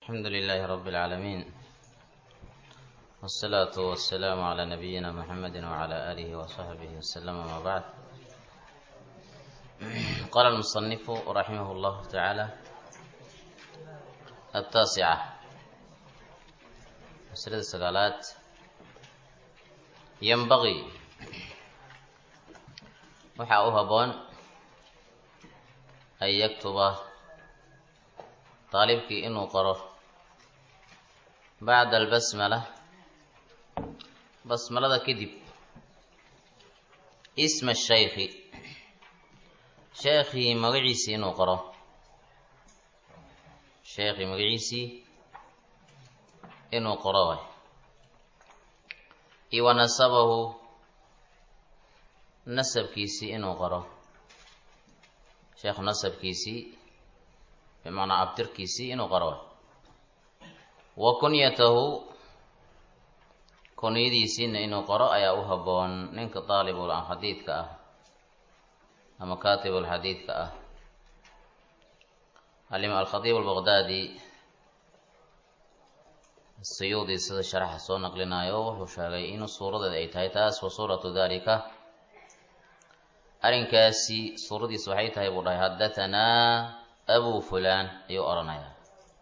الحمد لله رب العالمين والصلاة والسلام على نبينا محمد وعلى آله وصحبه وسلم ما بعد قال المصنف رحمه الله تعالى التاسعة مسألة السقالات ينبغي waxaa u haboon an yaktuba daalibkii inuu qoro bacda albasmala basmalada kadib isma shaykhi sheekhii magaciisii inuu qoro sheekhii magaciisii inuu qoro way iyo wa nasabahu nasabkiisii inuu qoro sheekhu nasabkiisii bimacnaa abtirkiisii inuu qoro wa kunyatahu kunyadiisiina inuu qoro ayaa u haboon ninka daalibul xadiidka ah ama kaatibul xadiidka ah alima alkhadiib albaqdaadi siyuudi sida sharaxa soo naqlinayo wuxuu sheegay in suuradeeda ay tahay taas wa suuratu dalika arrinkaasi suuradiis waxay tahay buu dhahay haddathanaa abu fulaan ayuu odhanayaa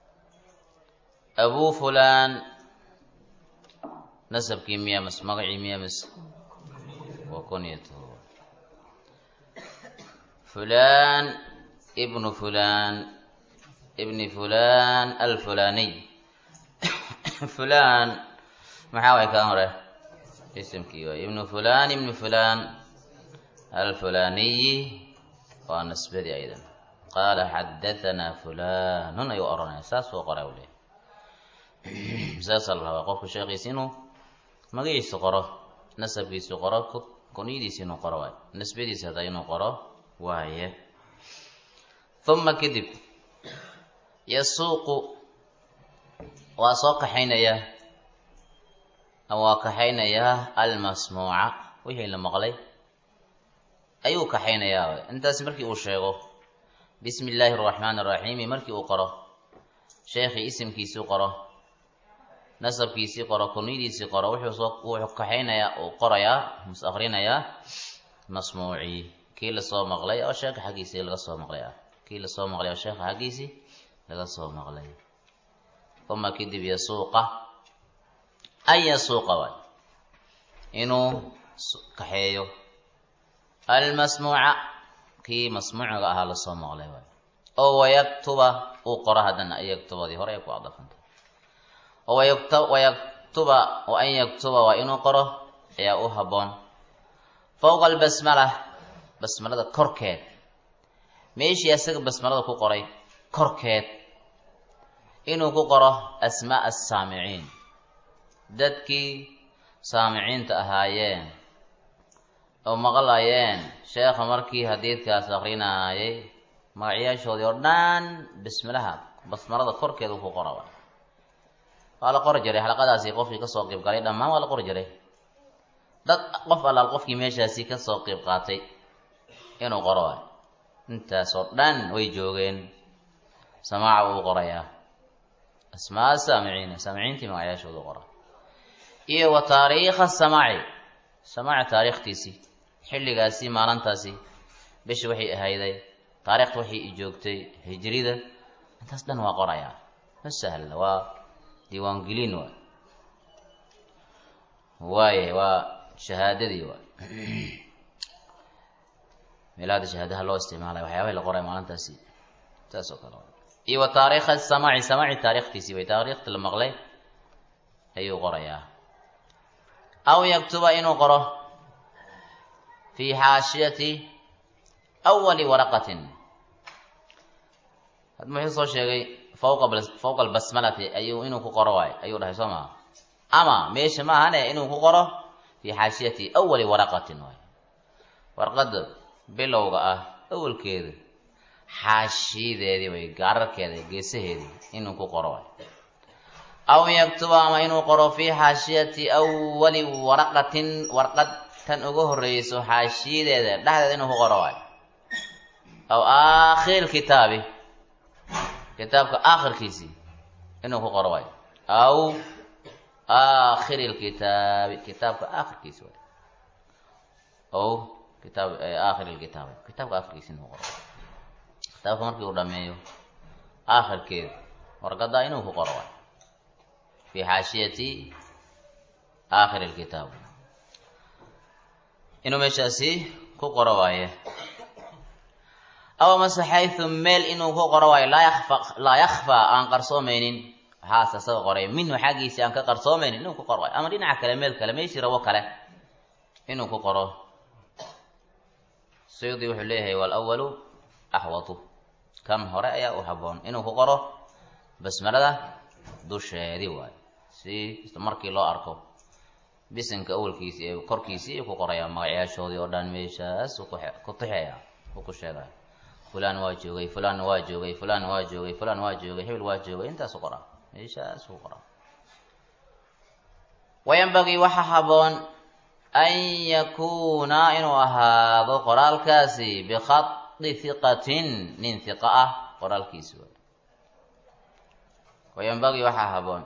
abu fulaan nasabkii miya mas magacii miya mas wa kunyatu fulaan ibnu fulaan ibni fulaan alfulaaniy fulaan maxaa way kaan hore isimkii waay ibnu fulaan ibnu fulaan alfulaniyi waa nasbadii aydan qaala xadahanaa fulanun ayuu oranaya saasuu qoray u leey saasaa la rabaa qofku sheekhiisi inuu magaciisa qoro nasabkiisu qoro kunyadiisi inuu qoro waaye nasbadiisi hadda inuu qoro waaye uma kadib yasuuqu waa soo kaxaynayaa ama waa kaxaynayaa almasmuuca wixii la maqlay ayuu kaxaynayaa intaasi markii uu sheego bismi illaahi araxmaani araxiimi markii uu qoro sheekhii isimkiisii qoro nasabkiisii qoro kunyadiisii qoro wuxuu kaxaynayaa uu qorayaa mus akrinayaa masmuucii kii lasoo maqlay oo sheekha xaggiisii laga soo maqlay ah kii lasoo maqlay oo sheekha xaggiisii laga soo maqlay uma kadib yasuuqa an yasuuqa waay inuu kaxeeyo almasmuuca kii masmuuciga ahaa lasoo maqlay waay oo wayaktuba uu qoro haddana yaktubadii hore ay ku adafanta wayaktuba wa an yaktuba waa inuu qoro ayaa u haboon fowqa albasmala basmalada korkeed meeshii asaga basmalada ku qoray korkeed inuu ku qoro asmaa asaamiciin dadkii saamiciinta ahaayeen oo maqlayeen sheekha markii hadiidkaas akrinaayay magacyaashoodii oo dhan bismilaha basmalada korkeeda ku qora waa la qori jiray xalaqadaasi qofkii kasoo qeyb galay dhammaan waa la qori jiray dad qof allaal qofkii meeshaasi kasoo qeyb qaatay inuu qoro waay intaasoo dhan way joogeen samaaca uu qorayaa asmaa saamiciina saamiciintii magacyaashoodu qora iyo wa taariikha samaaci samaaci taariikhtiisii xilligaasi maalintaasi bishi waxay ahayday taariikhta waxay i joogtay hijrida intaas dhan waa qorayaa ma sahla waa diiwaangelin waay waaye waa shahaadadii waay meelahada shahaadaha loo isticmaalay waxyaabahay la qoray maalintaasi saas oo kale iyo wa taariikha samaaci samaaci taariikhtiisii way taariikhta la maqlay ayuu qorayaa aw yaktuba inuu qoro fii xaashiyati awali waraqatin hadma wuxuu soo sheegay fawqa fawqa albasmalati ayuu inuu ku qoro waay ayuu dhahay soo maa ama meesha ma ahane inuu ku qoro fii xaashiyati awali waraqatin waay warqada bilowga ah awalkeeda xaashiyadeedii way gaararkeeda geesaheedii inuu ku qoro waay aw yaktuba ama inuu qoro fii xaashiyati awali waraqatin warqad tan uga horreyso xaashiyadeeda dhexdeeda inuu ku qoro waay aw aakhir kitaabi kitaabka aakhirkiisii inuu ku qoro waayo aw aakhiri lkitaabi kitaabka aakhirkiisa waay ow kitaab aakhiri lkitaab kitaabka aakhirkiisa inuu qoro kitaabka markii uu dhameeyo aakhirkeeda warqadaa inuu ku qoro waayo fi xaashiyati aakhiri lkitaab inuu meeshaasi ku qoro waaye aw amase xaysu meel inuu ku qoro waayo laa yakfa laa yakfaa aan qarsoomaynin waxaas asaga qoray minhu xaggiisi aan ka qarsoomaynin inuu ku qoro waayo ama dhinaca kale meel kale meeshii rabo kale inuu ku qoro suyudi wuxuu leeyahay walawalu axwatu kan hore ayaa u haboon inuu ku qoro basmalada dusheedii waayo si markii loo arko bisinka awalkiisi ee korkiisii ku qoraya magacyaashoodii oo dhan meeshaas ku tixaya uu ku sheegaya fulan waa joogay fulan waa joogay fulan waa joogay fulan waa joogay hebel waa joogay intaasu qoraa meeshaas ku qoraa wayanbagii waxaa haboon an yakuuna inuu ahaado qoraalkaasi bikhadi hiqatin nin hiqa ah qoraalkiisi waay wayanbagii waxaa haboon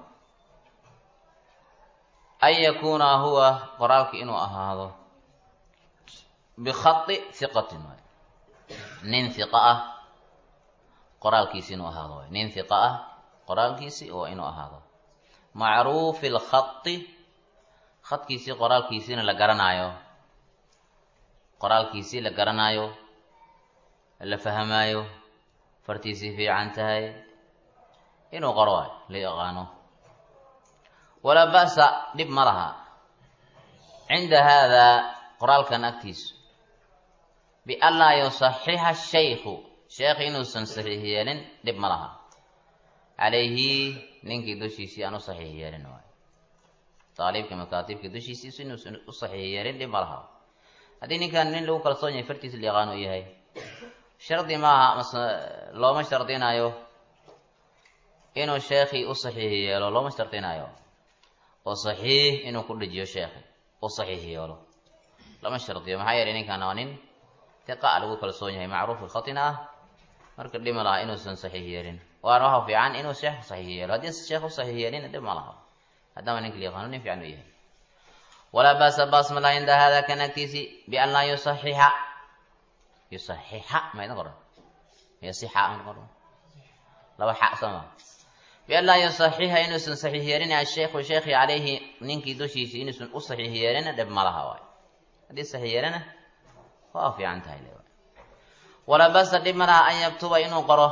an yakuuna huwa qoraalki inuu ahaado bikhadi hiqatin waay nin hiqa ah qoraalkiisi inuu ahaado waay nin hiqa ah qoraalkiisi oo inuu ahaado macruufi lkhadi khadkiisii qoraalkiisiina la garanaayo qoraalkiisii la garanaayo la fahmaayo fartiisii fiican tahay inuu qoro waayo la yaqaano walaa ba'sa dhib ma laha cinda haadaa qoraalkan agtiisu bianlaa yusaxixa shaykhu sheekh inuusan saxiix yeelin dhib ma laha calayhi ninkii dushiisii aan u saxiix yeelin waayo aalibka makaatibka dushiisiisu inuusan u saxiix yeelin dhib ma laha haddii ninkan nin lagu kalsoon yahay fartiisa la yaqaan u yahay shardi maaha mase looma shardinayo inuu sheekhii u saxiix yeelo looma shardinayo oo saxiix inuu ku dhejiyo sheekhi u saxiix yeelo lama shardiyo maxaa yeelay ninkan waa nin tiqa lagu kalsoon yahay macruuf khatina ah marka dhib ma laha inuusan saxiix yeelin waana waxa fiican inuu sheekh saxiix yeelo haddii sheekh u saxiix yeelin dhib ma laha haddama ninka la yaqaano nin fiican u yahay walaa baasa baas ma laha cinda hada kan agtiisi bian laa yusaxixa yusaxixa ma idin qoran yasixa ma qoran laba xa sama bian laa yusaxixa inuusan saxiix yeelin asheekhu sheekhi calayhi ninkii dushiisi inuusan u saxiix yeelin dhib ma laha waay haddii saxiix yeelina waa fiican tahay le walaa basa dhib ma laha an yaktuba inuu qoro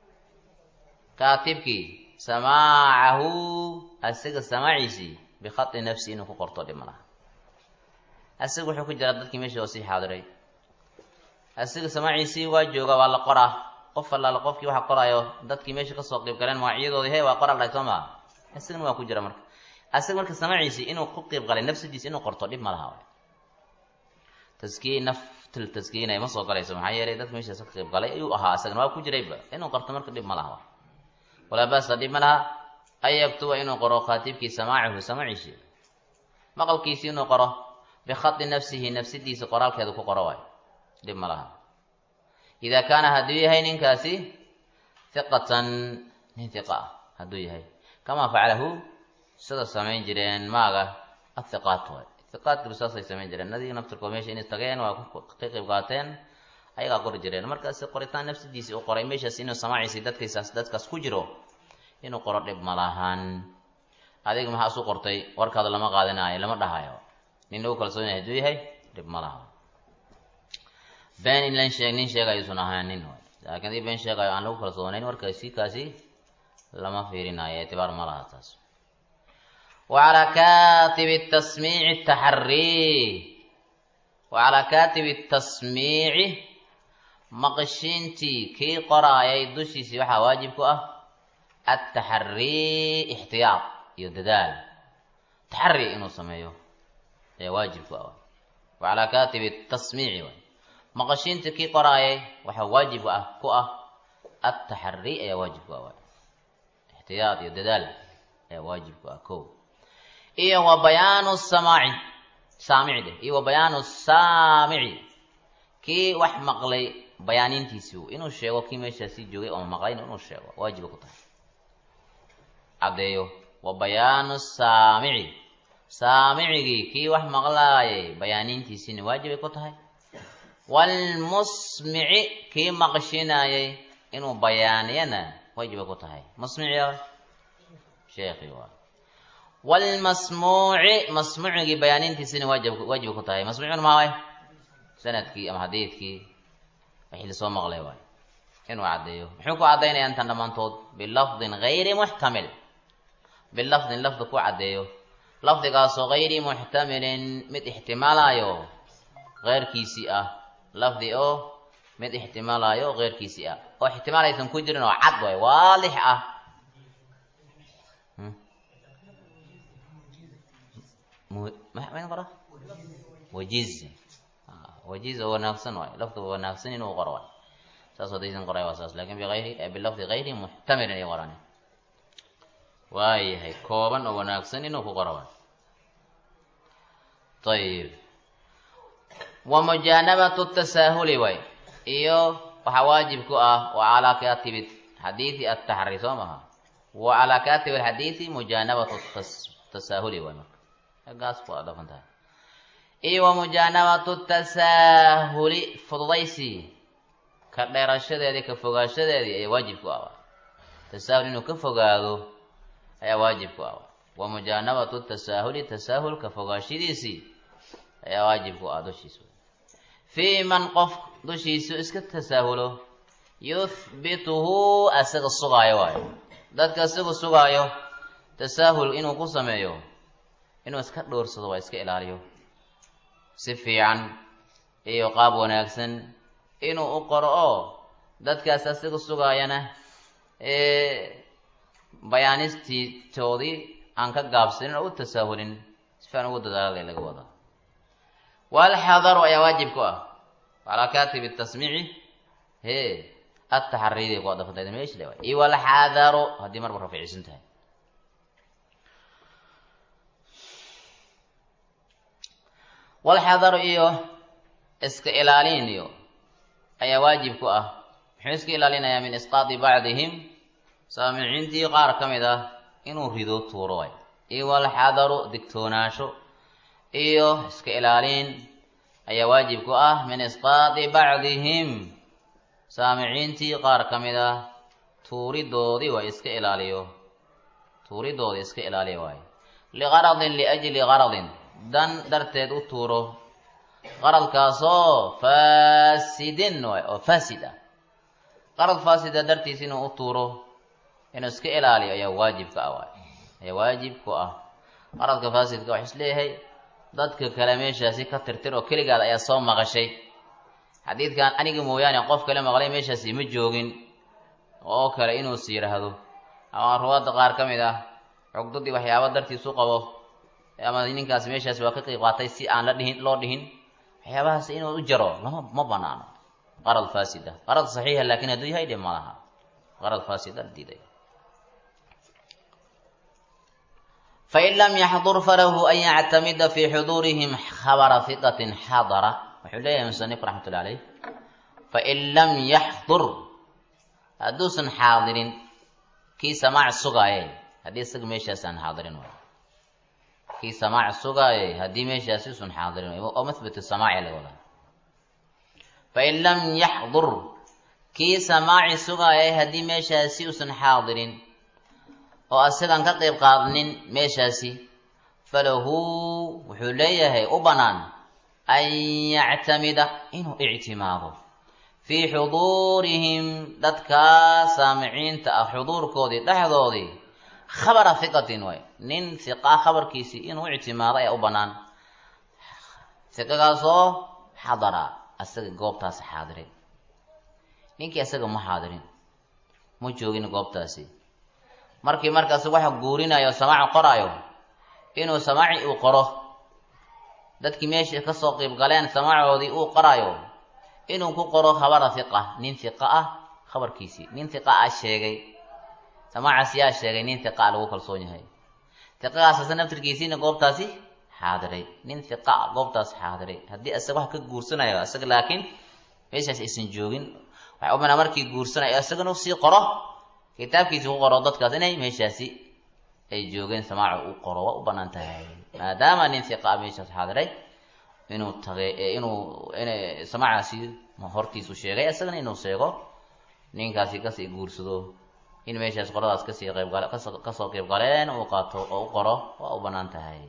kaatibkii samaacahu asiga samaaciisii bikhadi nafsi inuu ku qorto dhib ma laha asiga wuxuu ku jiraa dadkii meesha oo sii xaadiray asiga samaaciisii waa jooga waa la qoraa qof allaala qofkii waxa qoraayo dadkii meesha kasoo qeyb galeen magacyadoodii he waa qoraa dhahay soo maha asigana waa ku jira marka asiga marka samaaciisii inuu ku qeyb galay nafsadiisa inuu qorto dhib ma laha taskiye naftul taskiyinay ma soo galayso maxaa yeelay dadka meeshaas ka qeyb galay ayuu ahaa isagana waa ku jirayba inuu qorto marka dhib ma laha walaa baasa dhib ma laha an yaktuba inuu qoro khaatibkii samaacahu samaaciisi maqalkiisi inuu qoro bikhadi nafsihi nafsidiisa qoraalkeeda ku qoro waayo dhib ma laha idaa kaana hadduu yahay ninkaasi hiqatan nin hiqa ah hadduu yahay kamaa facalahu sida samayn jireen maaga athiqaat waay hiqaadkiiba saasay samayn jireen nadiga naftirkood meesha inay tageen waa ka qayb qaateen ayagaa qori jireen markaasi qoritaan nafsidiisii u qoray meeshaas inuu samaaciisay dadkiisaas dadkaas ku jiro inuu qoro dhib ma lahan adiga maxaa isu qortay warkaada lama qaadanayo lama dhahayo nin lagu kalsoon yahay hadduu yahay dhib ma laha been in lan sheeg nin sheegayo usan ahaanin laakiin hadii been sheegayo aan lagu kalsoonayn warkaasi kaasi lama fiirinayo ictibaar ma laha taas وعلى كاتب التسميع التحري وعلى كاتب التسميع maqshiintii kii qoraayay dushiisii waxaa waajib ku ah ataxarii ixtiyaad iyo dadaal taxari inuu sameeyo ayaa waajib ku ah wacalaa katibi tasmiici waay maqashiintii kii qoraayay waxaa waajib ah ku ah ataxari ayaa waajib ku ah waay ixtiyaad iyo dadaal ayaa waajib ku ah ko iyo wa bayaanu samaaci saamici dheh iyo wa bayaanu saamici kii wax maqlay bayaanintiisi inuu sheego kii meeshaasi joogay oo maqlayna inuu sheego waajiba ku tahay caddeeyo wa bayaanu saamici saamicigii kii wax maqlaayay bayaanintiisiina waajibay ku tahay waalmusmici kii maqshinaayay inuu bayaaniyana waajibay ku tahay musmici sheekhi waa waalmasmuuci masmuucigii bayaanintiisina waajib waajibay ku tahay masmuucina maa waay sanadkii ama xadiidkii wixii lasoo maqlay waay inuu caddeeyo muxuu ku caddaynaya intan dhammaantood bilafdin gayri muxtamil bilafdin lafdi ku caddeeyo lafdigaasoo gayri muxtamilin mid ixtimaalayo keyrkiisii ah lafdi oo mid ixtimaalayo keyrkiisii ah oo ixtimaal aysan ku jirin oo cad waay waalix ah mayn qora wajiz wajiz oo wanaagsan waay lafdi wanaagsan inuu qoro waay saas hadaysan qoray waa saas lakin biayri bilafdi gayri muxtamilin ay qoraan waayahay kooban oo wanaagsan inuu ku qoro waay ayib wa mujaanabatu tasaahuli waay iyo waxaa waajib ku ah wa calaa katibi xadiidi ataxri soo maha wa calaa katibi alxadiidi mujaanabatu tasaahuli waay marka gaas ku dhafan tahay iyo wa mujaanabatu tasaahuli fududaysi ka dheerashadeedii ka fogaanshadeedii ayaa waajib ku ah tasaahul inuu ka fogaado ayaa waajib ku ah wa mujaanabatu tasaahuli tasaahul ka fogaashadiisii ayaa waajib ku ah dushiisa fii man qof dushiisu iska tasaahulo yuthbituhu asaga sugaayo waayo dadka isagu sugaayo tasaahul inuu ku sameeyo inuu iska dhowrsado waa iska ilaaliyo si fiican iyo qaab wanaagsan inuu u qoro oo dadkaas asiga sugaayana bayaanistiitoodii aan ka gaabsanin oo u tasaahulin si fiican ugu dadaalada laga wada walxadaru ayaa waajib ku ah calaa katibi tasmiici he ataxariidi ku adafantayda meesha le waay iyo walxadaru haddii marba rafiicisan tahay walxadaru iyo iska ilaalin iyo ayaa waajib ku ah muxuu iska ilaalinayaa min isqaadi bacdihim saamiciintii qaar ka mid ah inuu rido tuuro waay iyo walxadaru digtoonaasho iyo iska ilaalin ayaa waajib ku ah min isqaadi bacdihim saamiciintii qaar ka mid ah tuuridoodii waa iska ilaaliyo tuuridoodii iska ilaaliyo waayo liqaradin liajli qaradin dan darteed u tuuro qaradkaasoo faasidin waay oo faasid ah qarad faasida dartiis inuu u tuuro inuu iska ilaaliyo ayaa waajibka ah waay ayaa waajib ku ah qaradka faasidka wax isleeyahay dadka kale meeshaasi ka tirtir oo keligaad ayaa soo maqashay xadiidkan aniga mooyaane qof kale maqlay meeshaasi ma joogin oo kale inuus yidhaahdo ama ruwaadda qaar ka mid ah cugdadii waxyaaba dartiisu qabo ama ninkaas meeshaasi waa ka qeyb qaatay si aan la dhihin loo dhihin waxyaabahaas inuu u jaro lama ma banaano qarad faasida qarad saxiixa laakiin hadduu yahay dhib ma laha qarad faasida la diiday fain lam yaxdur falahu an yactamida fi xuduurihim khabara hiqatin xadara wuxuu leeyahay musanif raxmatullahi caleyh fain lam yaxdur hadduusan xaadirin kii samaac sugaaye haddii isaga meeshaas aan xaadirin waay kii samaac sugaaye haddii meeshaasi usan xaadirin waay oo mahbatu samaaci laga wadaa fain lam yaxdur kii samaaci sugaaye haddii meeshaasi usan xaadirin oo asagaan ka qayb qaadnin meeshaasi falahu wuxuu leeyahay u bannaan an yactamida inuu ictimaado fii xuduurihim dadkaa saamiciinta ah xuduurkoodii dhexdoodii khabara hiqatin waay nin hiqa khabarkiisii inuu ictimaado ayaa u bannaan hiqagaasoo xadara asaga goobtaasi xaadiray ninkii asaga ma xaadirin ma joogin goobtaasi markii markaas waxa guurinayo samaaci qoraayo inuu samaaci uu qoro dadkii meesha kasoo qiib galeen samaacoodii uu qoraayo inuu ku qoro khabara hiqa nin hiqa ah khabarkiisii nin hiqa ah sheegay samaacaas yaa sheegay nin hiqa ah lagu kalsoon yahay hiqagaas asa naftirkiisiina goobtaasi xaadiray nin hiqa ah goobtaasi xaadiray haddii isaga wax ka guursanayo isaga laakiin meeshaas aysan joogin waxay u banaa markii guursanayo isagana sii qoro kitaabkiisi ku qoro dadkaas inay meeshaasi ay joogeen samaaca u qoro waa u banaan tahay maadaama nin hiqa a meeshaas xaadiray inuu tagay inuu in samaacaasi hortiisu sheegay isagana inuu sheego ninkaasi kasii guursado in meeshaas qoladaas kasii qeybgal kasoo qeyb galeen uu qaato oo u qoro waa u banaan tahay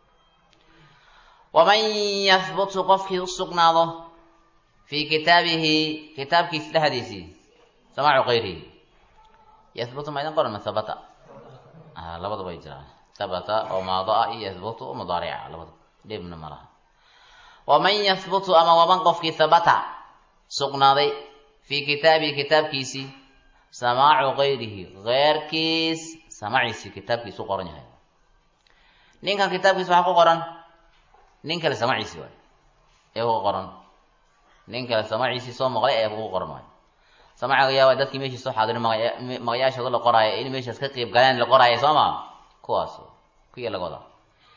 waman yahbutu qofkii u sugnaado fii kitaabihi kitaabkiisi dhexdiisii samaacu kayrihi yahbutu ma idin qoran ma habata labadaba ay jiraan habata oo maado ah iyo yahbutu oo mudaarica labada dhibna ma laha waman yahbutu ama waman qofkii habata sugnaaday fii kitaabihi kitaabkiisii samaacu kayrihi keyrkiis samaciisii kitaabkiis u qoran yahay ninkan kitaabkiis waxaa ku qoran nin kale samaciisi waay ee ku qoran nin kale samaciisii soo maqlay ee kugu qoran waay samacaga yaaba dadkii meeshii soo xaadirin magayaashooda la qoraayo in meeshaas ka qeyb galeen la qoraayo soo maa kuwaas kuya laga wadaa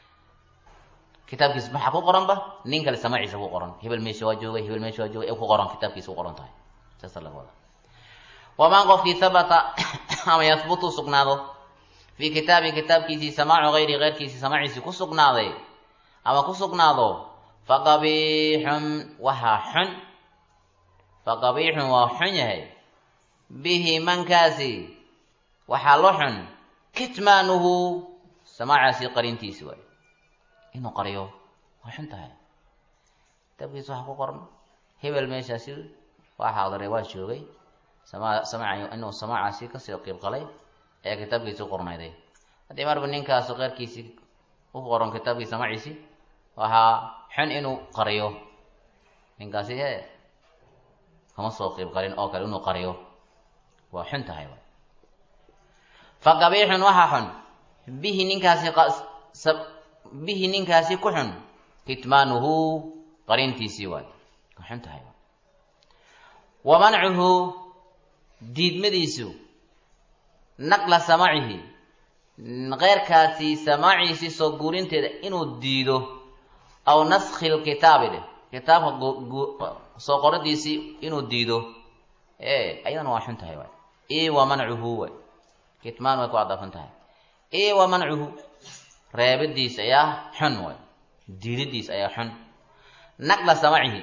kitaabkiis maxaa ku qoranba nin kale samaciisa ku qoran hebel meesha waa joogay hebel meesha waa joogay ee ku qoran kitaabkiisa ku qoran tahay saasa laga wadaa waman qofkii habata ama yahbutu sugnaado fii kitaabi kitaabkiisii samaacu hayri keyrkiisii samaciisii ku sugnaaday ama ku sugnaado faqabiixun waxaa xun faqabiixun waa xun yahay bihi mankaasi waxaa lo xun kitmaanuhu samaacaasi qarintiisi waay inuu qariyo waa xun tahay kitaabkiisa waxaa ku qoran hebel meeshaasi waa xaadiray waa joogay sama samac inuu samaacaasi kasii qiib qalay ee kitaabkiisi u qornayday haddii marba ninkaas keyrkiisii u qoran kitaabkiisi samaciisi waxaa xun inuu qariyo ninkaasi he kama soo qiib qalin oo kale inuu qariyo waa xun tahay fa qabiixun waxaa xun bihi ninkaasi bihi ninkaasi ku xun kitmaanuhu qarintiisii waay waa xun tahay wa mancuhu diidmadiisu naqla samacihi keyrkaasi samaaciisii soo guurinteeda inuu diido aw naskhi lkitaabi dheh kitaabka soo qoradiisii inuu diido e ayadana waa xun tahay waay i wa mancuhu waay kitmaan way ku adafan tahay i wa mancuhu reebidiis ayaa xun waay diididiis ayaa xun naqla samacihi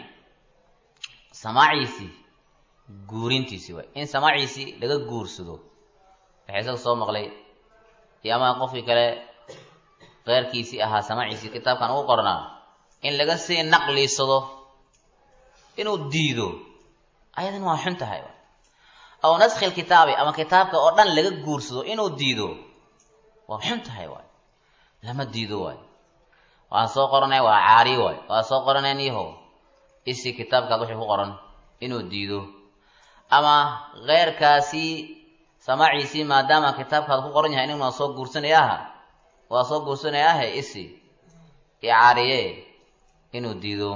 samaaciisii guurintiisi waay in samaaciisii laga guursado waxay isaga soo maqlay iyo ama qofkii kale keyrkiisii ahaa samaaciisii kitaabkan ugu qornaa in laga sii naqliisado inuu diido ayadan waa xun tahay aw naskhi lkitaabi ama kitaabka oo dhan laga guursado inuu diido waa xun tahay waay lama diido waay waan soo qoranay waa caari waay waa soo qoranay niho isi kitaabkaad wixii ku qoran inuu diido ama keyrkaasi samaaciisii maadaama kitaabkaad ku qoran yahay inuu soo guursanayaaha waa soo guursanayaahe isi icaariye inuu diido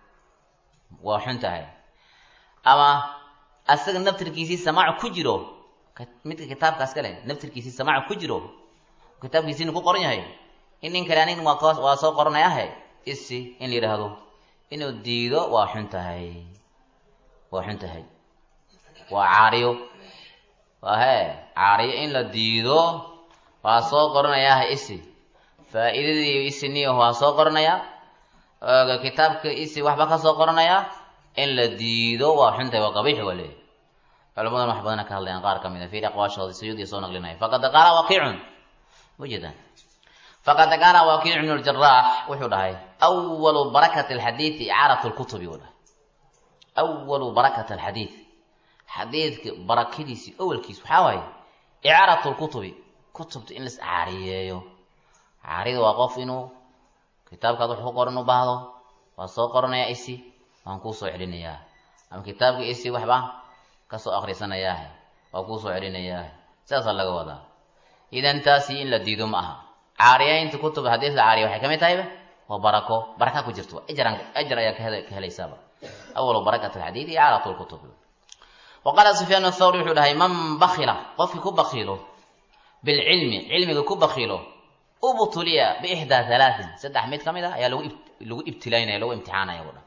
waa xun tahay ama asaga naftirkiisii samaac ku jiro midka kitaabkaas kale naftirkiisii samaac ku jiro kitaabkiisiina ku qoran yahay in nin kale anin waa soo qoranayahe isi in la yidhaahdo inuu diido waa xun tahay waa xun tahay waa caariyo waa hee caariyo in la diido waa soo qoranayaah isi faa-iidadii isi niyo waa soo qoranaya kitaabka isi waxba ka soo qoranaya in la diido waa xun tahay waa qabiix waa leeyahy culamadan wax badana ka hadlayaan qaar kamid a fiir aqwaashooda suyuudi soo naqlinaya faqad qaala waqiicun ujeedaan faqad qaala waqiic ibnu ljaraax wuxuu dhahay awalu barakati alxadiidi icaarat lkutubi uu dhahay awalu barakati alxadiid xadiidka barakadiisi awalkiis waxaa waaye icaarat lkutubi kutubta in lais caariyeeyo caarida waa qof inuu kitaabkaad wax ku qoran u baahdo waa soo qoranaya isi waan kuu soo celinayaa ama kitaabka isi waxba kasoo akrisanayaahe waa kuu soo celinayaa sidaasaa laga wadaa idan taasi in la diido ma aha caariyeynta kutub xadiis la caariya waxay ka mid tahayba waa barako baraka ku jirto ajran ajar ayaa ka helaysaaba awalu barakat alxadiid icaarat lkutub waqaala sufyaan athawri wuxuu dhahay man bakila qofkii ku bakiilo bilcilmi cilmiga ku bakiilo ubtuliya biixdaa halaatin saddex mid ka mid ah ayaa lagu lagu ibtilaynaya lagu imtixaanaya buu dha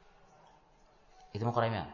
idima qoray miya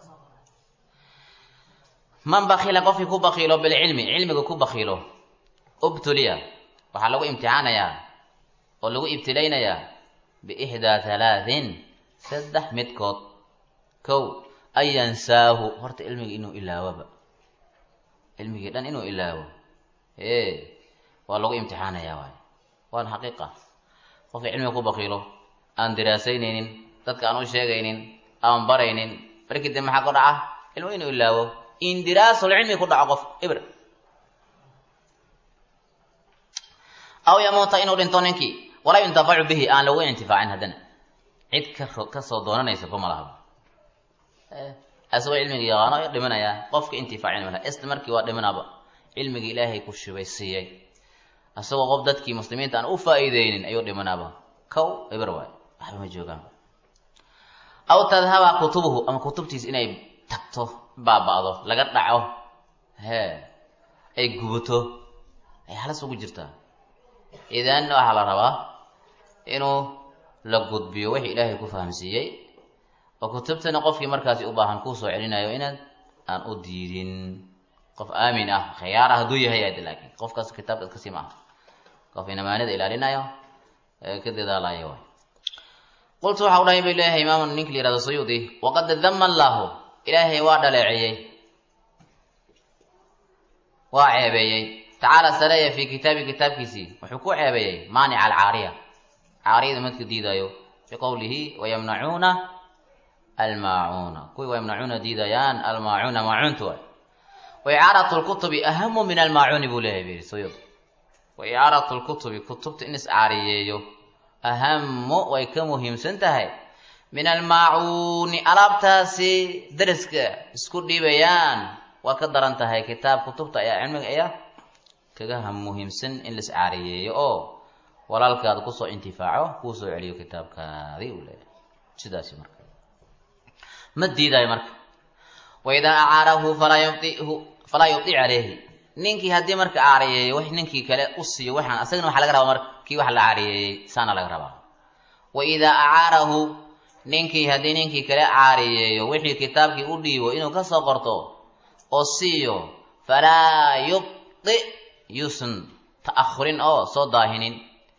man bakila qofkii ku bakiilo bilcilmi cilmiga ku bakiilo ubtuliya waxaa lagu imtixaanayaa oo lagu ibtilaynayaa biixdaa halaatin saddex midkood kow an yansaahu horta cilmigii inuu ilaawoba cilmigii dhan inuu ilaawo e waa lagu imtixaanayaa waay waana xaqiiqa qofka cilmiga ku bakiilo aan diraasaynaynin dadka aan u sheegaynin aan baraynin markii dambe maxaa ku dhaca cilmu inuu ilaawo indiraasul cilmi ku dhaco qof ibr aw yamuuta inuu dhinto ninkii walaa yuntafacu bihi aan lagu intifaacin haddana cid ka kasoo doonanaysa kuma laha asagoo cilmiga yaqaano dhimanayaa qofka intifaacin malaha isla markii waa dhimanaaba cilmigii ilaahay ku shubay siiyey asagoo qof dadkii muslimiinta aan u faa'iideynin ayuu dhimanaaba kow ibr waay waxba ma joogaan aw tadhaba kutubuhu ama kutubtiis inay tagto baaba'do laga dhaco hee ay gubato ay halis ugu jirtaa idan waxaa la rabaa inuu la gudbiyo wixii ilaahay ku fahamsiiyey oo kutubtana qofkii markaasi u baahan kuu soo celinayo inaad aan u diidin qof aamin ah khiyaar ah hadduu yahay ad laakiin qofkaas kitaabkaas kasii ma aha qof inamaanida ilaalinayo ee ka dadaalayo waay qultu waxa u dhahay bay leeyahay imaam ninki la yihahdo suyuudi waqad dama allaahu ilaahay waa dhaleeceeyey waa ceebeeyey tacaala sareeya fi kitaabi kitaabkiisii wuxuu ku ceebeeyey maanica alcaariya caariyada midka diidaayo biqowlihi wayamnacuuna almaacuuna kuwii wayamnacuuna diidayaan almaacuuna maacuuntu waay waicaaratu lkutubi ahamu min almaacuuni buu leeyahay biri suyuud waicaaratu lkutubi kutubta in iscaariyeeyo ahamu way ka muhiimsan tahay min almaacuuni alaabtaasi daraska isku dhiibayaan waa ka daran tahay kitaab kutubta ayaa cilmiga ayaa kaga muhiimsan in la iscaariyeeyo oo walaalkaada kusoo intifaaco kuu soo celiyo kitaabkaadii uu leeyahay sidaasi marka ma diidayo marka waidaa acaarahu falaa yudihu falaa yudi caleyhi ninkii haddii marka caariyeeyo wax ninkii kale u siiyo waxaan asagana waxaa laga rabaa marka kii wax la caariyeeyey saana laga rabaa wa idaa acaarahu ninkii haddii ninkii kale caariyeeyo wixii kitaabkii u dhiibo inuu kasoo qorto oo siiyo falaa yubdi yuusan ta'ahurin oo soo daahinin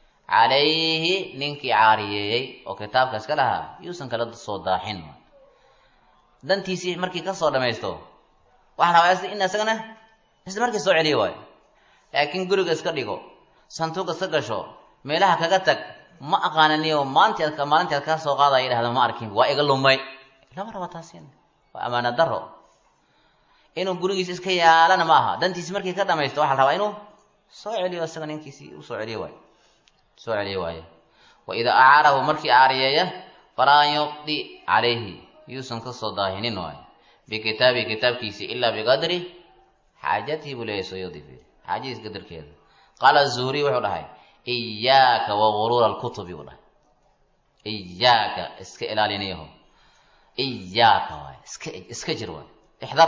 calayhi ninkii caariyeeyey oo kitaabkaas ka lahaa yuusan kala soo daahin dantiisii markii kasoo dhamaysto waxaa rabaa in isagana isla markii soo celiyo waayo laakiin guriga iska dhigo santuuq iska gasho meelaha kaga tag ma aqaananiyo maalintii ad maalintii ad kaa soo qaadaya yidhahda ma arkin waa iga lumay lama raba taasin waa amaana daro inuu gurigiisa iska yaalana ma aha dantiisi markii ka dhamaysto waxaa la rabaa inuu soo celiyo isaga ninkiisii u soo celiyo waayo soo celiyo waayo wa idaa acaarahu markii caariyeeya falaa yuqdi calayhi yuusan kasoo daahinin waayo bikitaabi kitaabkiisi ilaa biqadri xaajatihi buu leeyahy suyuudi xaajadiis qadarkeeda qaala zuhriy wuxuu dhahay iyaaka wa guruura alkutubi buu dhahay iyaaka iska ilaalinayaho iyaaka waay iska iska jir waay ixdar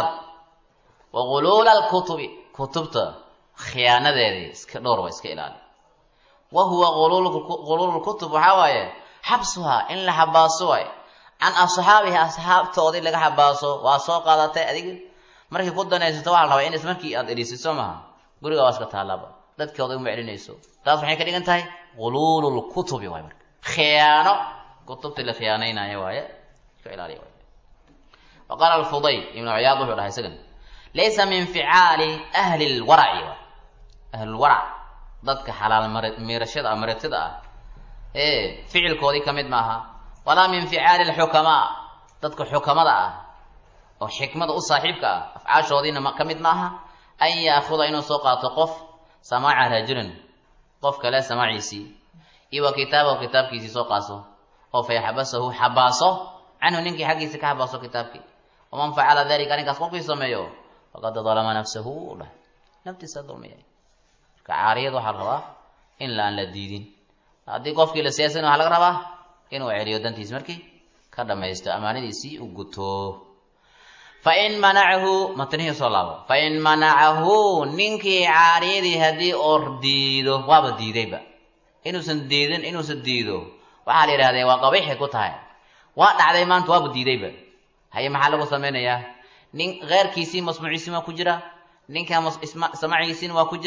wa guluula alkutubi kutubta khiyaanadeedii iska dhowr waa iska ilaali wa huwa guluulu lkutub waxaa waaye xabsuhaa in la xabaaso waay can asxaabihi asxaabtoodii laga xabaaso waa soo qaadatay adig markii ku danaysato waxaa la rabaa in is markii aad eliisiso maaha guriga waa iska taalaaba dadkooda uma celinayso taas waxay ka dhigan tahay guluulu lkutubi waay marka khiyaano kutubtii la khiyaanaynayo waaye iska ilaaliya waay wa qaala alfudayl ibnu ciyaad wuxuu dhahay isagan laysa min ficaali ahli lwaraci waay ahlulwarac dadka xalaal miirashada maratida ah ee ficilkoodii ka mid maaha walaa min ficaali lxukamaa dadka xukamada ah oo xikmada u saaxiibka ah afcaashoodiina ka mid maaha an yaakuda inuu soo qaato qof samaaca rajulin qof kale samaaciisii iyo wa kitaabahu kitaabkiisii soo qaaso oo fa yaxbasahu xabaaso canhu ninkii xaggiisa ka xabaaso kitaabkii waman facala dalika arrinkaas qofkii sameeyo faqad dalama nafsahu u dhahay naftiisa dulmiyay marka caariyad waxaa la rabaa in la aan la diidin haddii qofkii la siyaasan waxaa laga rabaa inuu celiyo dantiis markii ka dhamaysto amaanadiisii u guto fain manacahu matnihii soo laabo fain manacahu ninkii caariyadii haddii oor diido waaba diidayba inuusan diidin inuusan diido waxaa la yidhahdee waa qabiixi ku tahay waa dhacday maanta waaba diidayba haye maxaa lagu samaynayaa nin keyrkiisii masmuuciisii waa ku jira ninka samacigiisiina waa ku jira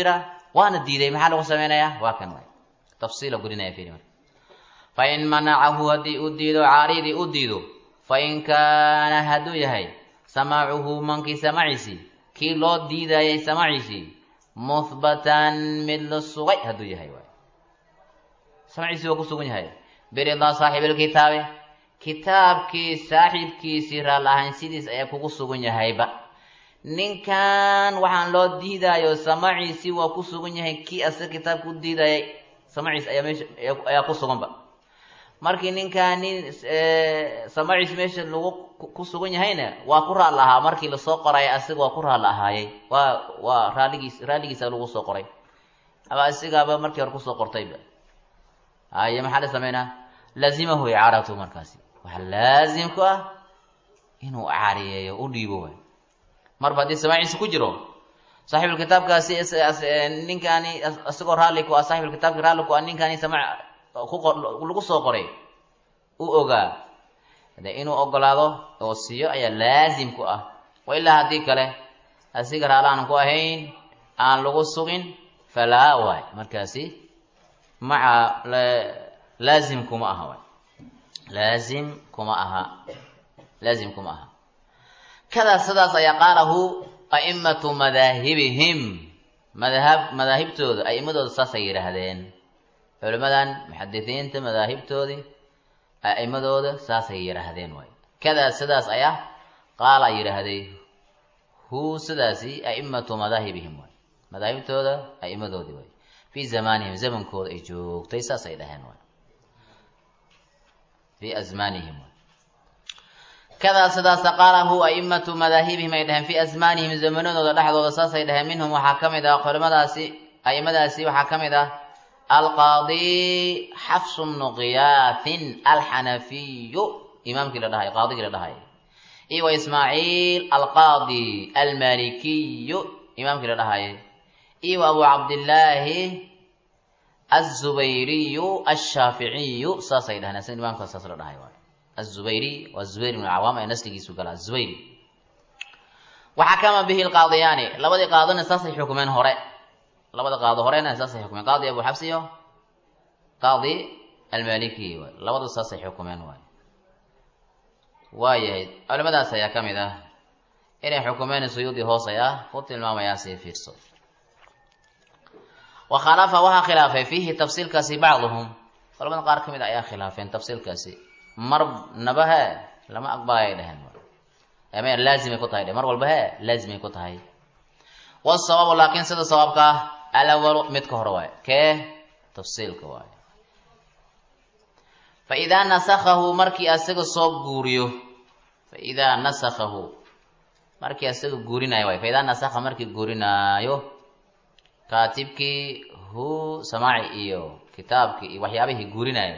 waana diiday maxaa lagu samaynayaa waa kan waay tafsiila gurinaya fiiri marka fain manacahu haddii uu diido caaridii u diido fain kaana hadduu yahay samaacuhu mankii samaciisii kii loo diidayay samaciisii muhbatan mid la sugay hadduu yahay waay samaciisii waa ku sugan yahay biridaa saaxibilkitaabe kitaabkii saaxiibkiisii raal ahaansidiis ayaa kugu sugan yahayba ninkan waxaan loo diidaayo samaciisii waa ku sugan yahay kii asaga kitaabka u diidayay samaciis ayaa meesha ayaa ku suganba markii ninkaan nin samaciis meesha lagu ku sugan yahayna waa ku raal ahaa markii lasoo qoray asiga waa ku raal ahaayay waa waa raaligiis raalligiisa lagu soo qoray ama asigaaba markii hore kusoo qortayba haye maxaa la sameynaa laazimahu icaaratu markaasi waxaa laazim ku ah inuu caariyeeyo u dhiibo waay marba haddii samaciisa ku jiro saaxibulkitaabkaasi ninkaani isagoo raalli ku ah saaxibulkitaabki raalli ku ah ninkaani samac lagu soo qoray u ogaa de inuu ogolaado oo siiyo ayaa laazim ku ah wa ilaa haddii kale asiga raali aan ku ahayn aan lagu sugin falaa waay markaasi maca laazim kuma aha waay laazim kuma aha laazim kuma aha kadaa sidaas ayaa qaalahu a'imatu madaahibihim madahab madaahibtooda a'immadooda saasay yidhaahdeen culimadan muxadisiinta madaahibtoodii a'immadooda saasay yidhaahdeen waay kadaa sidaas ayaa qaala yidhaahday hu sidaasi a'imatu madaahibihim waay madaahibtooda a'immadoodii waay fii zamaanihim zamankooda ay joogtay saasay dhaheen waay fii asmaanihim waay kadaa sidaasa qaalahu a'imatu madaahibihim ay dhaheen fii asmaanihim zamanadooda dhexdooda saasay dhaheen minhum waxaa ka mid ah culimadaasi a'immadaasi waxaa ka mid ah alqaadi xafsu bnu qiyaahin alxanafiyu imaamkii la dhahay qaadigii la dhahay iyo wa ismaaciil alqaadi almalikiyu imaamkii la dhahay iyo wa abu cabdillaahi azubayriyu ashaaficiyu saasay dhaheen asna imaamkaas saas la dhahay waay azubayri waa zubayr ibnu cawaam ee nasligiisu galaa zubayri waxakama bihi lqaadiyaani labadii qaadona saasay xukumeen hore labada qaado horena saasay xukumeen qaadi abu xabs iyo qaadi almaliki waay labadu saasay xukumeen waay waayahay culimadaas ayaa ka mid ah inay xukumeen suyuudi hoosay ah ku tilmaamayaa sii fiirso wa khalafa waxaa khilaafay fiihi tafsiilkaasi bacduhum culamada qaar ka mid ayaa khilaafeen tafsiilkaasi mar naba he lama aqbalay dheheen ama laazimay ku tahay dhe mar walba he laazimay ku tahay wasawabu laakiin sida sawaabka ah alawalu midka hore waay kee tafsiilka waay fa idaa nasakahu markii asaga soo guuriyo fa idaa nasakahu markii asaga guurinaayo waay fa idaa nasakha markii guurinaayo kaatibkii hu samaaci iyo kitaabkii iyo waxyaabihii guurinaayo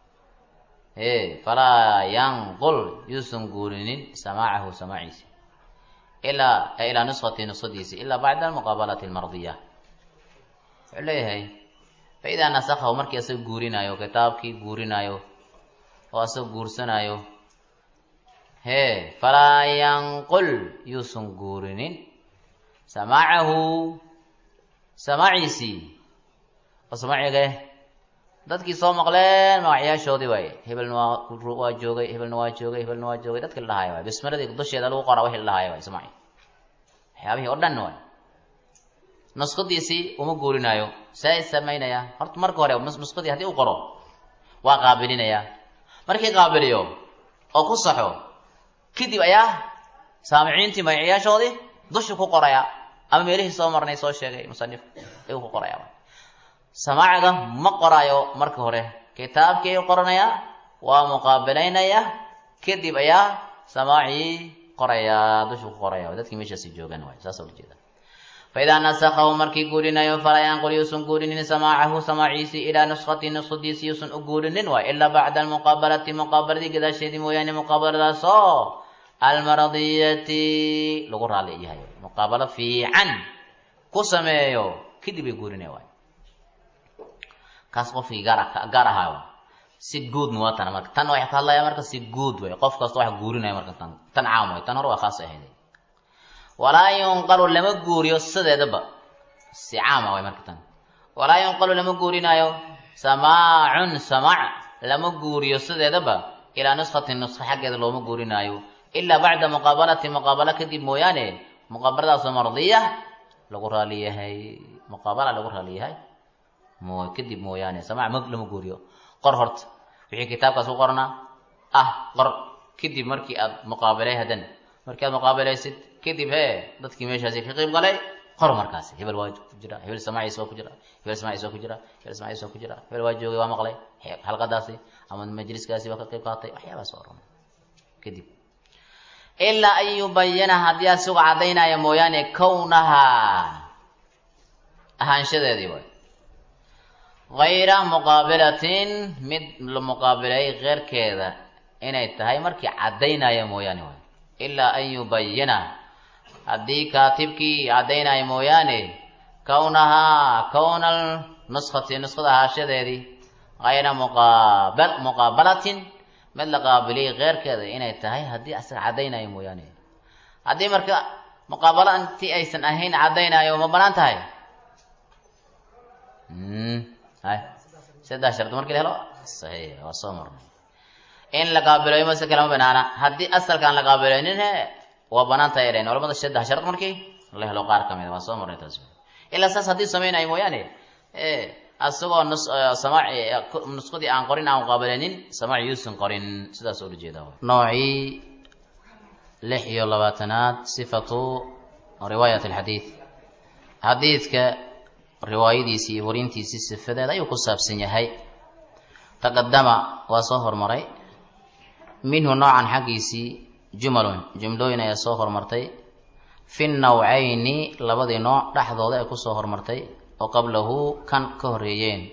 e falaa yanqul yuusan guurinin samaacahu samaaciisi ilaa ilaa nuskhati nuskhadiisi ilaa bacda almuqaabalati almardiya wuxuu leeyahay fa idaa nasakhahu markii asaga guurinaayo kitaabkii guurinaayo oo asaga guursanaayo hee falaa yanqul yuusan guurinin samaacahu samaaciisii oo samaacige dadkii soo maqleen magacyaashoodii waaye hebelna waa waa joogay hebelna waa joogay hebelna waa joogay dadkii la dhahaayo waay bismiladii dusheeda lagu qoraa wixii la dhahaayo waay samaaci waxyaabihii oo dhan waay nuskhadiisii uma guurinaayo see samaynayaa horta marka hore nuskhadii haddii u qoro waa qaabilinayaa markii qaabiliyo oo ku saxo kadib ayaa saamiciintii magacyaashoodii dusha ku qoraya ama meelihii soo marnay soo sheegay musanifka ayuu ku qoraya samaaciga ma qoraayo marka hore kitaabkii ayuu qoranayaa waa muqaabilaynaya kadib ayaa samaacii qorayaa dusha ku qoraya dadkii meeshaasi joogan waay saasa ula jeeda faidaa nasakahu markii guurinayo falaa yanqul yuusan guurinin samaacahu samaaciisii ilaa nuskhati nuskhadiisi yuusan u guurinin waay ilaa bacda almuqaabalati muqaabaladii gadaasheedii mooyaane muqaabaladaasoo almaradiyati lagu raali yahay muqaabalo fiican ku sameeyo kadib ay guurinaya waay kaas qofkii gaar gaar ahaa si guud waa tan marka tan waxay ka hadlaya marka si guud way qof kasta wax guurinaya marka tan tan caam way tan hore waa khaas ahayd walaa yunqalu lama guuriyo sideedaba si caama waay marka tan walaa yunqalu lama guurinaayo samaacun samaac lama guuriyo sideedaba ilaa nuskatin nuska xaggeeda looma guurinaayo ilaa bacda muqaabalati muqaabalo kadib mooyaane muqaabaladaasoo mardiya lagu raali yahay muqaabala lagu raali yahay mo kadib mooyaane samaac ma lama guuriyo qor horta wixii kitaabkaas ku qornaa ah qor kadib markii aad muqaabalay hadan markii aad muqaabalaysid kadib hee dadkii meeshaasi ka qayb galay qor markaasi hebel waa ku jira hebel samaaciis waa ku jira hebel samaaciis waa ku jira hebel samaaciis waa ku jira hebel waa joogay waa maqlay halqadaasi ama majliskaasi waa ka qayb qaatay waxyaabaas oo dhan kadib ilaa an yubayana haddii asigu caddaynaya mooyaane kownahaa ahaanshadeedii waay hayra muqaabilatin mid la muqaabilay keyrkeeda inay tahay markii caddaynaya mooyaane waay ilaa an yubayana haddii kaatibkii caddaynaya mooyaane kownahaa kownal nuskati nuskada ahaashadeedii hayra muqaabal muqaabalatin mid la qaabiliyay keyrkeeda inay tahay haddii asaga caddaynaya mooyaane haddii marka muqaabalo intii aysan ahayn caddaynayo ma banaan tahay hay saddex shard markii la helo saxiix waa soo marnay in la qaabilayo mase kalama banaana haddii asalkaan la qaabilaynin he waa banaan tahay dhayn culamada saddex shard markii la helo qaar kamid a waa soo marnay taas ilaa saas haddii samaynayo mooyaane asagoo nus samaac nuskadii aan qorin aan qaabilaynin samaac yuusan qorin sidaas oo ujeeda noocii lix iyo labaatanaad sifatu riwaayat alxadiid xadiidka riwaayadiisii iyo warintiisii sifadeeda ayuu ku saabsan yahay taqadama waa soo hormaray minhu noocan xaggiisii jumalun jumlooyin ayaa soo hormartay fi nawcayni labadii nooc dhexdooda ay kusoo hormartay oo qablahu kan ka horeeyeen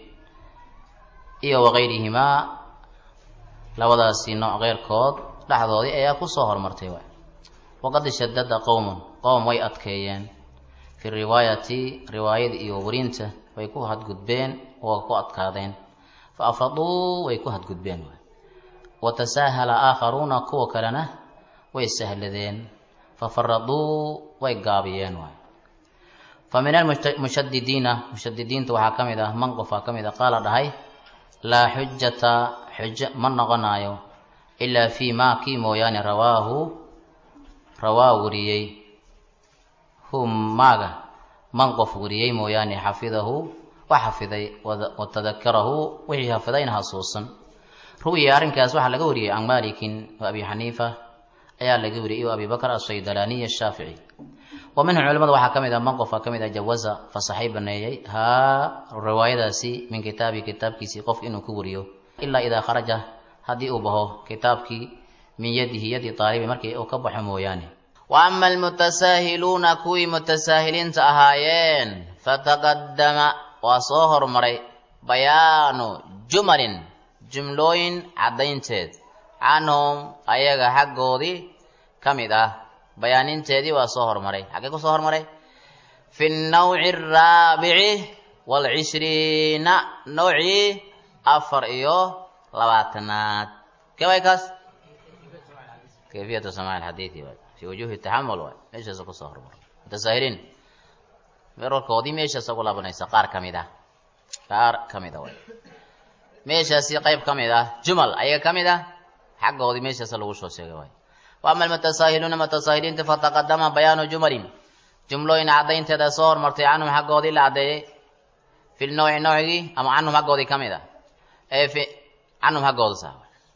iyo wakayrihimaa labadaasi nooc keyrkood dhexdoodii ayaa kusoo hormartay waay waqad shadada qowmun qowm way adkeeyeen fi riwaayati riwaayada iyo warinta way ku hadgudbeen oo ku adkaadeen fa afraduu way ku hadgudbeen waay wa tasaahala aakharuuna kuwa kalena way sahladeen fa faraduu way gaabiyeen waay fa min almushadidiina mushadidiinta waxaa ka mid ah man qofaa ka mid a qaala dhahay laa xujata xujo ma noqonaayo ilaa fii maa kii mooyaane rawaahu rawaa wariyey hum maaga man qof wariyey mooyaane xafidahu wax xafiday watadakarahu wixii xafidayna hasuusan ruwiya arrinkaas waxaa laga wariyey can malikin wa abi xaniifa ayaa laga wariyey iyo abi bakr asaydalaaniy ashaafici wa minhum culimada waxaa ka mid ah man qofaa ka mid ah jawaza fasaxay baneeyey haa riwaayadaasi min kitaabi kitaabkiisii qof inuu ku wariyo ilaa idaa kharaja haddii uu baho kitaabkii min yadihi yadi taalibi markii uu ka baxo mooyaane wa ama almutasaahiluuna kuwii mutasaahiliinta ahaayeen fataqadama waa soo hormaray bayaanu jumalin jumlooyin caddaynteed canhum ayaga xaggoodii ka mid ah bayaaninteedii waa soo hormaray xaggee ku soo hormaray fi nnawci araabici waalcishriina nawcii afar iyo labaatanaad keway kaas kayfiyatu samaa alxadiidi waay fi wujuhi taxamul waay meeshaasa kusoo hormaray mutasaahiliin merarkoodii meeshaasa ugu laabanaysa qaar ka mid ah qaar ka mid a waay meeshaasi qayb ka mid ah jumal ayaga ka mid ah xaggoodii meeshaasa lagu soo sheegay waay wa ama almutasaahiluuna mutasaahiliinta fataqadama bayaanu jumalin jumlooyin caddaynteeda soo hormartay canhum xaggoodii la caddeeyey fi lnawci nawcigii ama canhum xaggoodii ka mid ah ee fi canhum xaggooda sa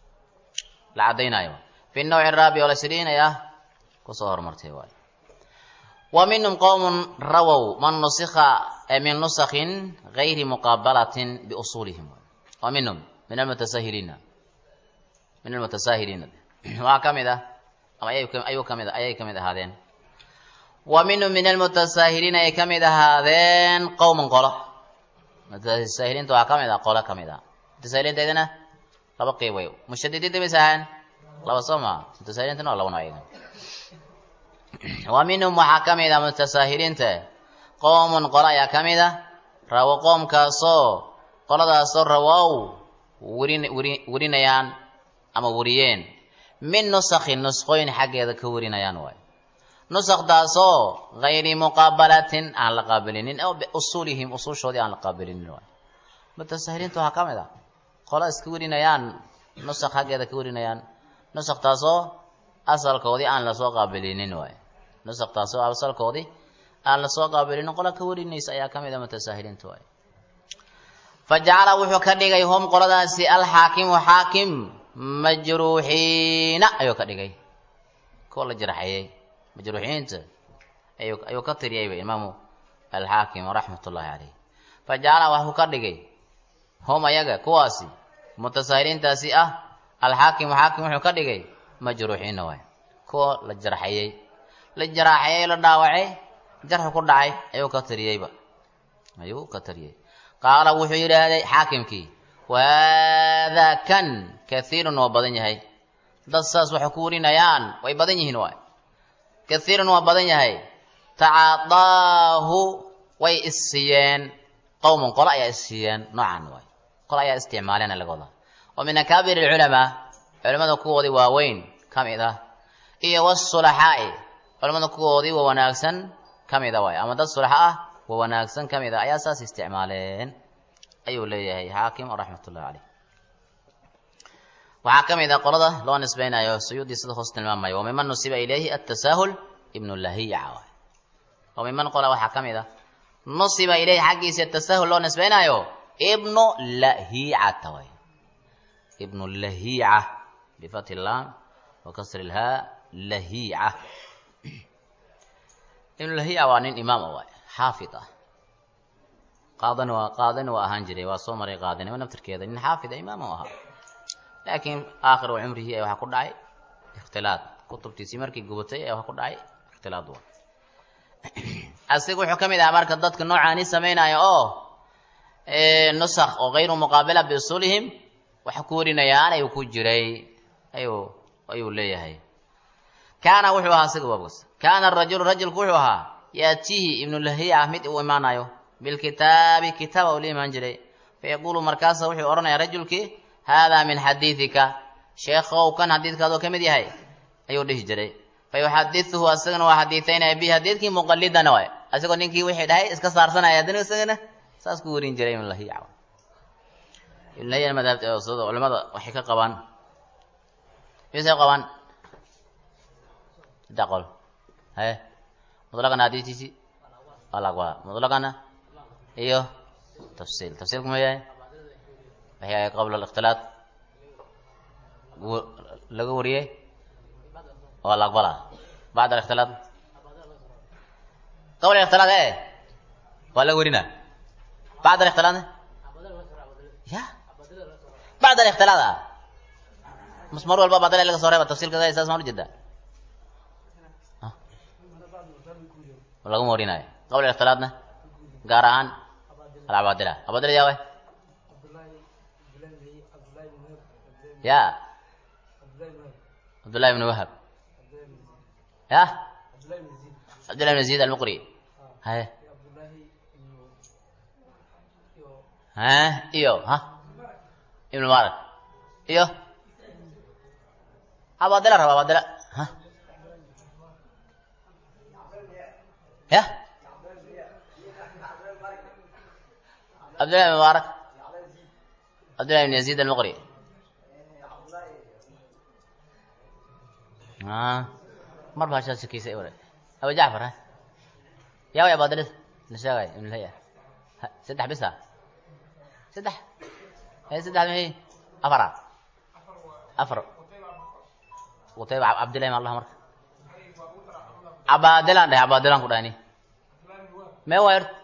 la caddaynayo fi nawci araabic walcishriin ayaa kusoo hormartay waay wa minhum qowmun rawow man nusikha min nusakhin gayri muqaabalatin biusuulihim wa minhum min almutasahiliina min almutasaahiliina waxaa ka mid ah ama ayuu ka mid ayay ka mid ahaadeen wa minhum min almutasaahiliina ay ka mid ahaadeen qowman qolo mutasaahiliinta waxaa ka mid ah qolo ka mid ah mutasahiliintaydana laba qeyb way mushadidiinta mis ahaan laba soo maa mutasahiliintana waa laba nooc wa minhum waxaa ka mid ah mutasaahiliinta qowmun qolo ayaa ka mid ah rawo qoomkaasoo qoladaasoo rawow warin wari warinayaan ama wariyeen min nusakhin nusqooyin xaggeeda ka warinayaan waay nusakdaasoo gayri muqaabalatin aan la qaabilinin oo biusuulihim usuushoodii aan la qaabilinin waay mutasahiliintu waxaa ka mid ah qola iska warinayaan nusak xaggeeda ka warinayaan nusaktaasoo asalkoodii aan lasoo qaabilinin waay nusaktaasoo asalkoodii aan lasoo qaabilinin qola ka warinaysa ayaa ka mid a mutasahiliintu waay fa jacala wuxuu ka dhigay hum qoladaasi alxaakimu xaakim majruuxiina ayuu ka dhigay kuwa la jarxeeyey majruuxiinta ayuu ayuu ka tiriyayba imaamu alxaakim raxmat ullahi caleyh fa jacala waxuu ka dhigay hum ayaga kuwaasi mutasahiliintaasi ah alxaakimu xaakim wuxuu ka dhigay majruuxiina waay kuwa la jarxeeyey la jaraaxeeyey la dhaawacay jarxu ku dhacay ayuu ka tiriyeyba ayuu ka tiriyey qaala wuxuu yidhaahday xaakimkii wahaadaa kan kaiirun waa badan yahay dad saas waxay ku warinayaan way badan yihiin waay kaiirun waa badan yahay tacaadaahu way issiiyeen qowmun qolo ayaa issiiyeen noocan waay qolo ayaa isticmaaleen laga wadaa wa min akaabir alculamaa culamada kuwoodii waaweyn ka mid ah iyo wasulaxaa'i culamada kuwoodii waa wanaagsan ka mid a waay ama dad sulaxa ah waa wanaagsan ka mid a ayaa saas isticmaaleen ayuu leeyahay xaakim raxmat ullahi caleyh waxaa ka mid ah qolada loo nisbaynayo suyuudii sida hoos tilmaamayo wa miman nusiba ilayhi atasaahul ibnu lahiyaca waay wa miman qola waxaa ka mid ah nusiba ilayhi xaggiisa tasahul loo nisbaynayo ibnu lahicata waay ibnu lahica bifati llaam wa kasri lhaa lahica ibnu lahica waa nin imaam waay xaafid ah qaadan waa qaadan waa ahaan jiray waa soo maray qaadanimo naftirkeeda nin xaafida imaam u ahaa laakiin aakhiru cumrihii ayaa waxaa ku dhacay ikhtilaad kutubtiisii markii gubatay ayaa waxaa ku dhacay ikhtilaad wa asiga wuxuu ka mid ahaa marka dadka noocaani samaynaya oo nusakh oo kayru muqaabila biusuulihim waxa ku warinayaan ayuu ku jiray ayuu ayuu leeyahay kaana wuxuu ahaa asiga waabgas kaana arajulu rajulku wuxuu ahaa yaatihi ibnu lahiya mid uu imaanayo bilkitaabi kitaaba uu la imaan jiray fayaquulu markaasa wuxuu odhanayaa rajulkii haadaa min xadiidika sheekhow kan xadiidkaadoo ka mid yahay ayuu dhihi jiray fayuxadiuhu asagana waa xadiiaynaya bi xadiidkii muqalidana waay asagoo ninkii wixii dhahay iska saarsanaya haddana isagana saas ku warin jiray ibn lahiya ibn lahiya madhabta sida culamada waxay ka qabaan misay qabaan saddex qol haye mutlaqana xadiistiisi alaqwa mutlaqana iyo tafsiil tafsiilku ma yahay waxay qabla alikhtilaat laga wariyey waa la aqbala bacd alikhtilaat qabla alikhtilaat e waa laga warina bacd alikhtilaat ya bacd alikhtilaat ah mas mar walba badale laga soo reeba tafsiilka saas maan ujeedaa lagama warinayo qabla alikhtilaatna gaar ahaan alcabaadila cabaadila yaa way ya cabdullahi ibn wahab ya cabdullahi ibn zayd almuqri haye ha iyo ha ibn mubarak iyo cabaadila raba cabaadila ha ya cabdullahi ibn mubarak cabdullahi ibn yazid almuqri mar baa shaa shakiisay wale abu jacfar ha yaa way abaadilid la sheegay ibn laya saddex bisa saddex he saddex mahi afara afar qutayba cabdillahi ma allah marka cabaadilaan dhahay cabaadilaan ku dhahni mee waa ert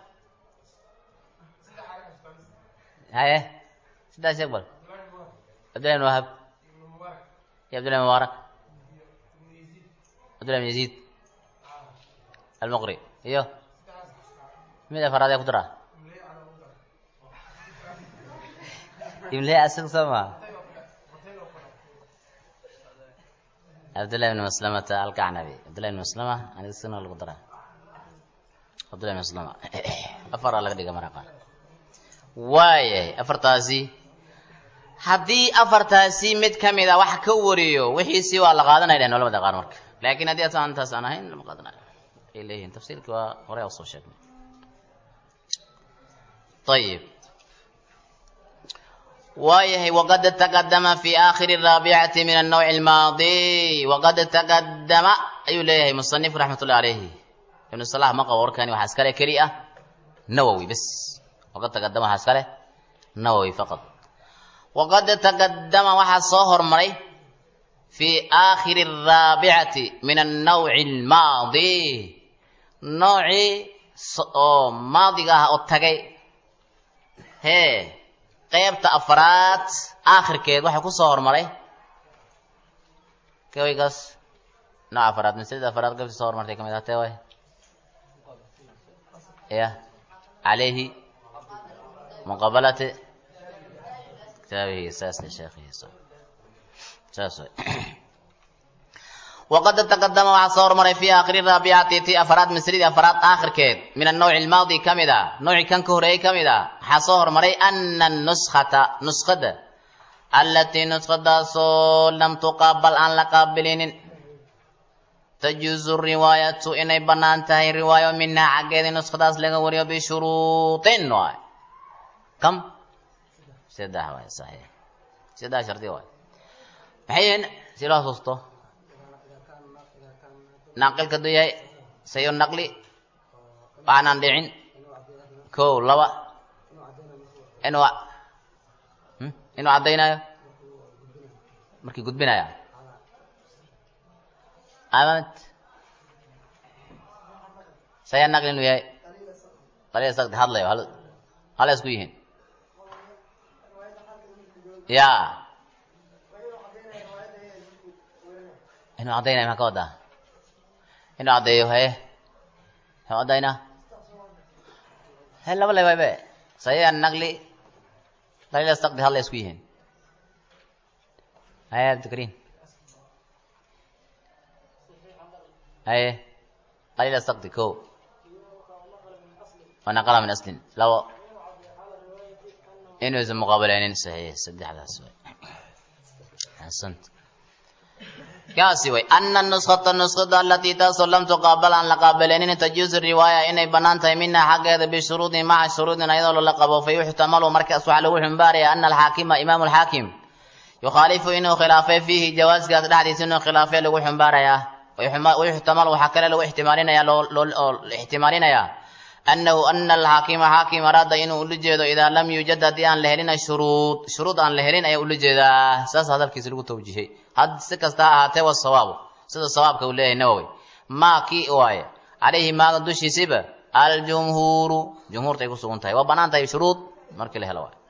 haye saddex sheeg bal cabdillahi ibn wahab iyo cabdillahi mubaarak cabdullahi ibn yaziid almuqri iyo mid afaraad ee ku dara ibnlahi asaga soo maa cabdullahi ibn maslamata alkacnabi cabdullahi ibn maslama aniga sina lagu dara cabdullahi ibn maslama afaraa laga dhiga mara qaar waayahay afartaasi haddii afartaasi mid ka mid a wax ka wariyo wixiisii waa la qaadanaya dhehen culamada qaar marka laakiin haddii asan intaas aan ahayn lama qaadanayo ay leeyihiin tafsiirkii waa horey oo soo sheegnay ayib waayahay waqad taqadama fi aakhiri raabicati min annawci almaadi waqad taqadama ayuu leeyahay musanif raxmat ullahi alayhi ibnu salah ma qabo warkani waxaa iskale keli ah nawowi bes waqad taqadama waxaa iskale nawowi faqad waqad taqadama waxaa soo hormaray fi aakhiri araabicati min annawci almaadi noocii oo maadiga ah oo tagay hee qaybta afraad aakhirkeed waxaa ku soo hormaray kawaygaas nooc afraad masalada afraad qaybta soo hormartay kamid ah tee way ya calayhi muqabalati kitaabihi saasna sheekhiisa saas way waqad taqadama waxaa soo hormaray fi aakhiri raabicati ti afraad masaladii afraad aakhirkeed min annawci almaadi ka mid a noocii kan ka horeeyey ka mid a waxaa soo hormaray ana nuskata nuskada allatii nuskadaasoo lam tuqaabal aan la qaabilinin tajuuzu riwaayatu inay bannaan tahay riwaayo minhaa xaggeedii nuskadaas laga wariyo bishuruutin waay kam saddex waay saxiix saddex shardi waay maxay yihiin si loo xasuusto naaqilka haduu yahay sayo naqli waxaanaan dhicin ko laba inuu inuu caddaynayo markii gudbinaya amad saya naqli inuu yahay qaliil sagdi hadlayo hal hala isku yihiin ya inuu caddaynayo maxaa ka wadaa inuu caddeeyo haye muxuu caddaynaa he laba le waybe saya naqli qaliil sagdi hadla isku yihiin haye abdikariin haye qaliil sagdi ko wanaqala min aslin labo inuusan muqaabaleynin saxiix saddexdaas way xasant kaasi way ana nuskata nuskada alatii taasoo lam tuqaabal aan la qaabaleynin tajuuzu riwaaya inay bannaan tahay minha xaggeeda bishuruudin maca shuruudin ayadoo lala qabo fa yuxtamalu markaas waxaa lagu xumbaaraya ana alxaakima imaamu alxaakim yukhaalifu inuu khilaafay fiihi jawaaskaas dhexdiisa inuu khilaafay lagu xumbaarayaa wayuxtamalu waxaa kale lagu ixtimaalinaya oo ixtimaalinayaa annahu ana alxaakima xaakim araada inuu ula jeedo idaa lam yuujad haddii aan la helin shuruud shuruud aan la helin ayaa ula jeedaa saas hadalkiisa lagu tawjihay had si kasta ha ahaatee wa sawaabu sida sawaabka uu leeyahay nawowi maa kii waaye calayhi maaga dushiisiba aljumhuuru jumhuurta ay ku sugan tahay waa bannaan tahay shuruud markii la helo waay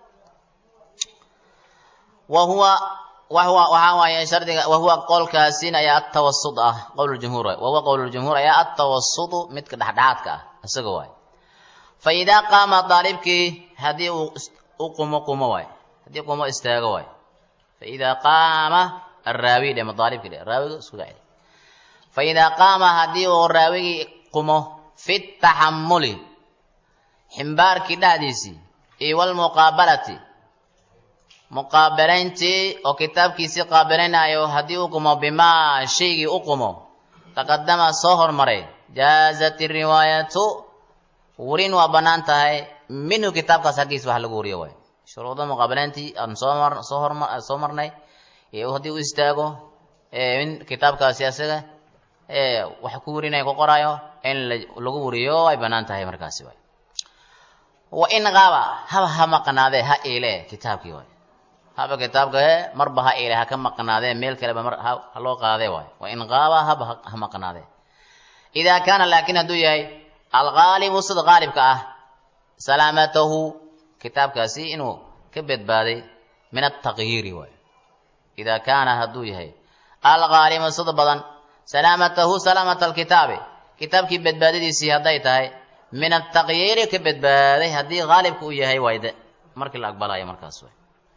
wa huwa waxaa waaye shardiga wahuwa qowlkaasin ayaa atawasud ah qowljumhuur waay wahuwa qowljumhuur ayaa atawasudu midka dhexdhexaadka ah isaga waay fa idaa qaama daalibkii haddii uu u qumo qumo waay haddii qumo istaago waay fa idaa qaama araawi dhe madaalibki dhe raawiga iskuga celi fa idaa qaama haddii uu raawigii qumo fi taxamuli ximbaarkii dhexdiisii iyo walmuqaabalati muqaabalayntii oo kitaabkiisii qaabilaynayo haddii u qumo bimaa shaygii u qumo taqadama soo hormaray jaazat riwaayatu warin waa bannaan tahay minhu kitaabkaas haggiisa wax lagu wariyo waay shuruuda muqaabalayntii aan soomar soo horma soo marnay haddii u istaago in kitaabkaasi asaga wax ku warinaya ku qoraayo in lagu wariyo ay bannaan tahay markaasi waay wa in qaaba haba ha maqnaadee ha iile kitaabkii waay haba kitaabka he marba ha iile ha ka maqnaadee meel kaleba mar ha loo qaadee waay wa in qaaba haba ha maqnaadee idaa kaana laakiin hadduu yahay algaalibu sida qaalibka ah salaamatahu kitaabkaasi inuu ka badbaaday min ataqyiiri waay idaa kaana hadduu yahay algaalibu sida badan salaamatahu salaamata alkitaabi kitaabkii badbaadadiisii hadday tahay min ataqyiiri ka badbaaday haddii qaalibka uu yahay wayde markii la aqbalayo markaas way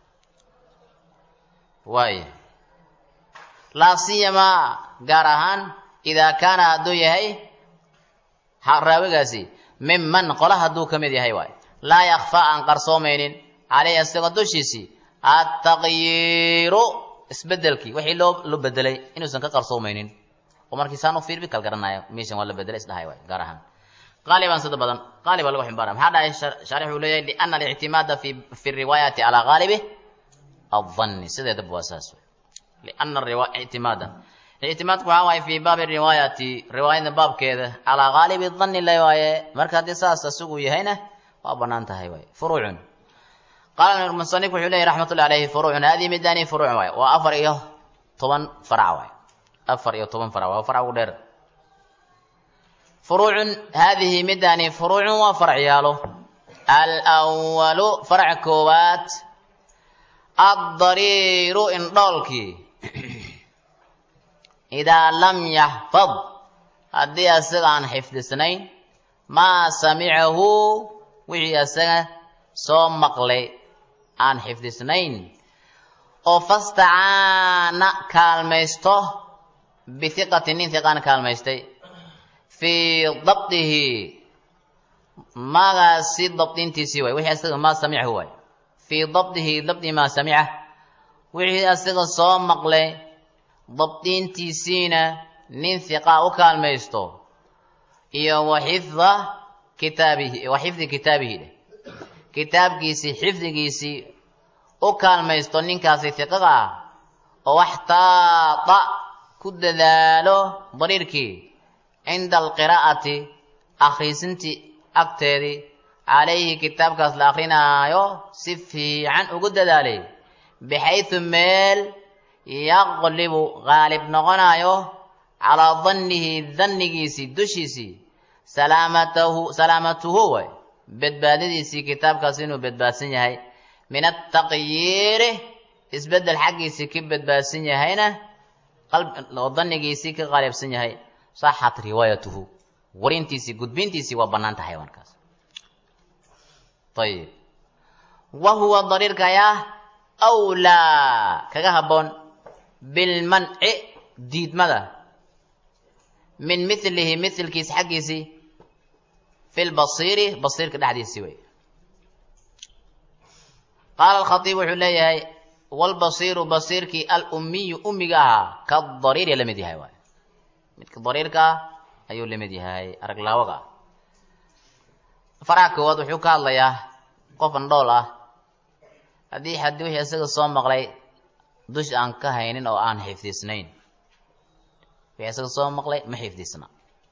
waaya laa siyamaa gaar ahaan idaa kaana hadduu yahay raawigaasi miman qola hadduu ka mid yahay waay laa yakfaa aan qarsoomaynin caleyhi asagoo dushiisii attaqyiiru isbedelkii wixii loo loo bedelay inuusan ka qarsoomaynin oo markii saan u fiirbi kal garanaya meeshan waa la bedela isdhahay waay gaar ahaan qaaliban sida badan qaali baa lagu ximbaara maxaa dhahay shaarix uu leeyahay liana alictimaada fi fi riwaayati calaa qaalibi الظن سيدة بواساس لأن الرواية اعتمادا الاعتماد كوا في باب الرواية رواية باب كذا على غالب الظن لا يواي مركز أساس تسوق يهينه وابنان تهي فروع قال المصنف عليه رحمة الله عليه فروع هذه مداني فروع واي وأفر إيه طبعا فرع واي أفر إيه طبعا فرع وفرع ودير فروع هذه مداني فروع وفرع يالو الأول فرع كوبات addariiru indhoolkii idaa lam yaxfad haddii asaga aan xifdisnayn maa samicahu wixii asaga soo maqlay aan xifdisnayn oo fastacaana kaalmaysto bihiqati nin hiqaan kaalmaystay fii dabdihi magaasi dabdintiisii waay wixii asaga maa samicahu waay fii dabdihi dabdi maa samica wixii asaga soo maqlay dabdiintiisiina nin hiqaa u kaalmaysto iyo waxifda kitaabihi wa xifdi kitaabihi dheh kitaabkiisii xifdigiisii u kaalmaysto ninkaasi hiqaga ah oo waxtaada ku dadaalo dariirkii cinda alqiraa'ati akhriisintii agteedii calayhi kitaabkaas la akrinaayo si fiican ugu dadaalay bixaydu meel yaqlibu qaalib noqonayo calaa dannihi dannigiisii dushiisii salaamatahu salaamatuhu way badbaadadiisii kitaabkaas inuu badbaadsan yahay min ataqyiiri isbeddel xaggiisii ka badbaadsan yahayna oo dannigiisii ka qaalibsan yahay saxat riwaayatuhu warintiisii gudbintiisii waa bannaan tahay markaas ayib wa huwa dariirka ayaa awlaa kaga habboon bilmanci diidmada min milihi milkiis xaggiisii fi lbasiiri basiirka dhexdiisii wey qaala alkhatiib wuxuu leeyahay walbasiiru basiirkii alummiyu ummiga ahaa kadariiri la mid yahay waay midka dariirka ah ayuu la mid yahay araglaawaga ah faraha koowaad wuxuu ka hadlayaa qof andhool ah haddii haddii wixii isaga soo maqlay dush aan ka haynin oo aan xifdisnayn wixii isaga soo maqlay ma xifdisna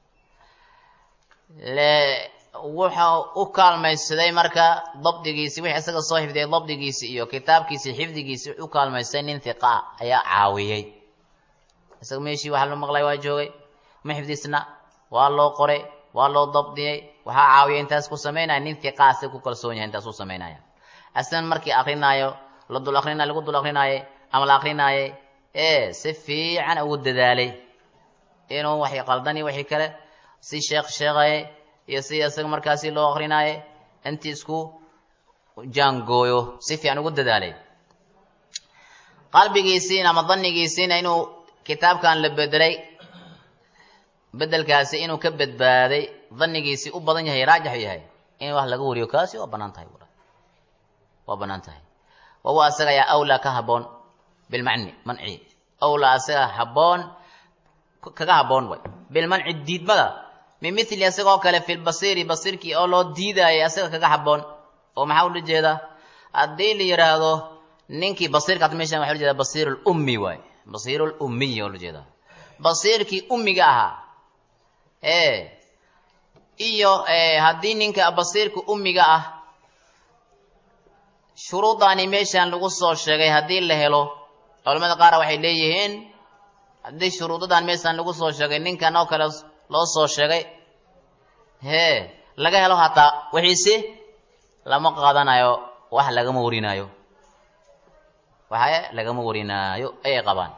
le wuxa u kaalmaysaday marka dabdigiisi wixii isaga soo xifdiyay dabdigiisi iyo kitaabkiisi xifdigiisi u kaalmaystay nin hiqa ayaa caawiyey isaga meeshii waxa la maqlay waa joogay ma xifdisna waa loo qoray waa loo dabdiyey waxaa caawiya intaas ku samaynaya nin hiqaasi ku kalsoon yahay intaas u samaynaya aslan markii akrinaayo la dul akrinay lagu dul akrinaaye ama la akrinaaye ee si fiican ugu dadaalay inuu waxay qaldani wixii kale si sheekh sheegaye iyo si isaga markaasi loo akrinaaye intii isku jaangooyo si fiican ugu dadaalay qalbigiisiina ama danigiisiina inuu kitaabkan la bedelay bedelkaasi inuu ka badbaaday danigiisii u badan yahay raajix yahay in wax laga wariyo kaasi waa banaan tahay waa banaan tahay wahuwa asaga ayaa awlaa ka haboon bilmacni manci awlaa asaga haboon kaga haboon way bilmanci diidmada min mithli asagoo kale fi lbasiiri basiirkii oo loo diidaayay asaga kaga haboon oo maxaa ula jeeda haddii la yidhaahdo ninkii basiirkaas meeshan waxa ula jeeda basiir lummi waay basiir lummiy oo la jeeda basiirkii ummiga ahaa ee iyo haddii ninka basiirka ummiga ah shuruudaani meeshan lagu soo sheegay haddii la helo culamada qaar waxay leeyihiin haddii shuruudadan meeshan lagu soo sheegay ninkan oo kale loo soo sheegay hee laga helo hataa wixiisi lama qaadanayo wax lagama warinaayo waxa lagama warinaayo ayay qabaan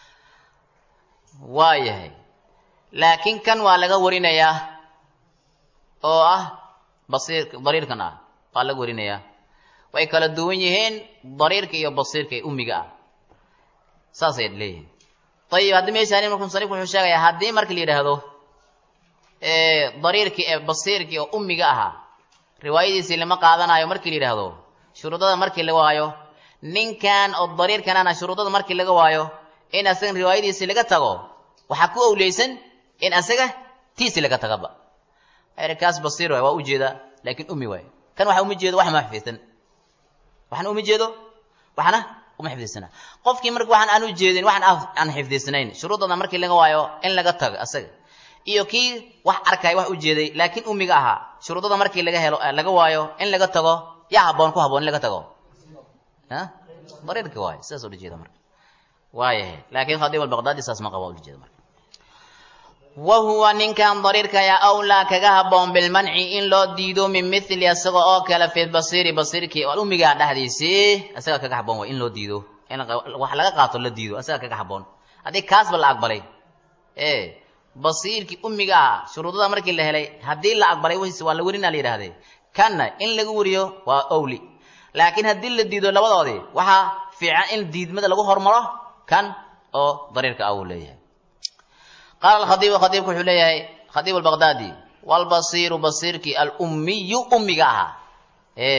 waayahay laakiin kan waa laga warinayaa oo ah basiir dariirkan ah waa laga warinayaa way kala duwan yihiin dariirka iyo basiirka ee ummiga ah saasay leeyihiin ayib haddii meeshaani markuu musanifku wuxuu sheegayaa haddii marka la yidhaahdo dariirkii ee basiirkii oo ummiga ahaa riwaayadiisii lama qaadanayo markii la yidhaahdo shuruudada markii laga waayo ninkan oo dariirkanana shuruudada markii laga waayo in asagan riwaayadiisii laga tago waxaa ku owleysan in asaga tiisi laga tagaba kaas basiir waay waa u jeedaa laakiin umi waay kan waxa uma jeedo wax ma xifdisan waxna uma jeedo waxna uma xifdisana qofkii marka waxaan aan u jeedin waxaan aan xifdisnayn shuruudooda markii laga waayo in laga tago asaga iyo kii wax arkay wax u jeeday laakiin umiga ahaa shuruudada markii laga helo laga waayo in laga tago yaa haboon ku haboon in laga tago dariirka waayo sidaas ula jeeda marka waayahay laakiin khadiib albaqdaadi saas ma qaba ula jeeda marka wa huwa ninkan dariirka yaa awlaa kaga haboon bilmanci in loo diido min mithli isaga oo kale fi basiiri basiirkii umigaa dhexdiisii isaga kaga haboon way in loo diido in wax laga qaato la diido isaga kaga haboon haddii kaasba la aqbalay e basiirkii umiga ah shuruudada markii la helay haddii la aqbalay wiis waa la werina la yidhahdee kanna in laga weriyo waa owli laakiin haddii la diido labadoodii waxaa fiican in diidmada lagu hormaro kan oo dariirka ah uu leeyahay qaala alkhadiibu khadiibku wuxuu leeyahay khadiib albaqdaadi walbasiiru basiirkii alummiyu ummiga ahaa e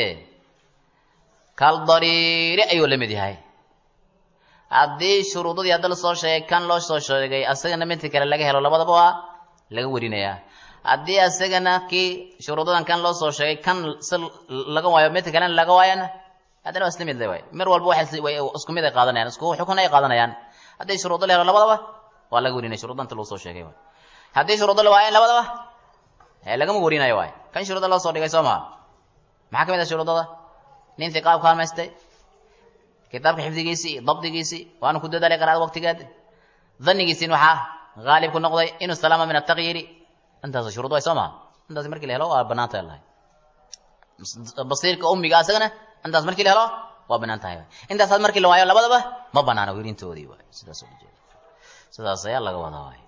kaldariiri ayuu la mid yahay haddii shuruudadii hadda lasoo sheegay kan loo soo sheegay asagana midka kale laga helo labadaba waa laga werinayaa haddii asagana kii shuruudadan kan loo soo sheegay kan si laga waayo midka kalena laga waayana haddana waa isla mid le waay mar walba waxay isku mid ay qaadanayaan isku xukun ay qaadanayaan haddii shuruudo la helo labadaba waa laga werinaya shuruudda inta loo soo sheegay waay haddii shuruudo la waayan labadaba ee lagama werinayo waay kan shuruuda loo soo dhigay soo maha maxaa ka mid ah shuruudada nin hiqaab kaalmaystay kitaabka xifdigiisii iyo dabdigiisii waanu ku dadaalay qaraada waqtigeed dhannigiisiin waxaa haalib ku noqday inuu salaama min atakyiri intaas shuruud way soo maha intaas markii la helo waa banaan tahay lahay basiirka ummiga asagana intaas markii la helo waa banaan tahay intaasaad markii la waayo labadaba ma banaana werintoodii waay sidaas oo jeeda sidaas ayaa laga wadaa waay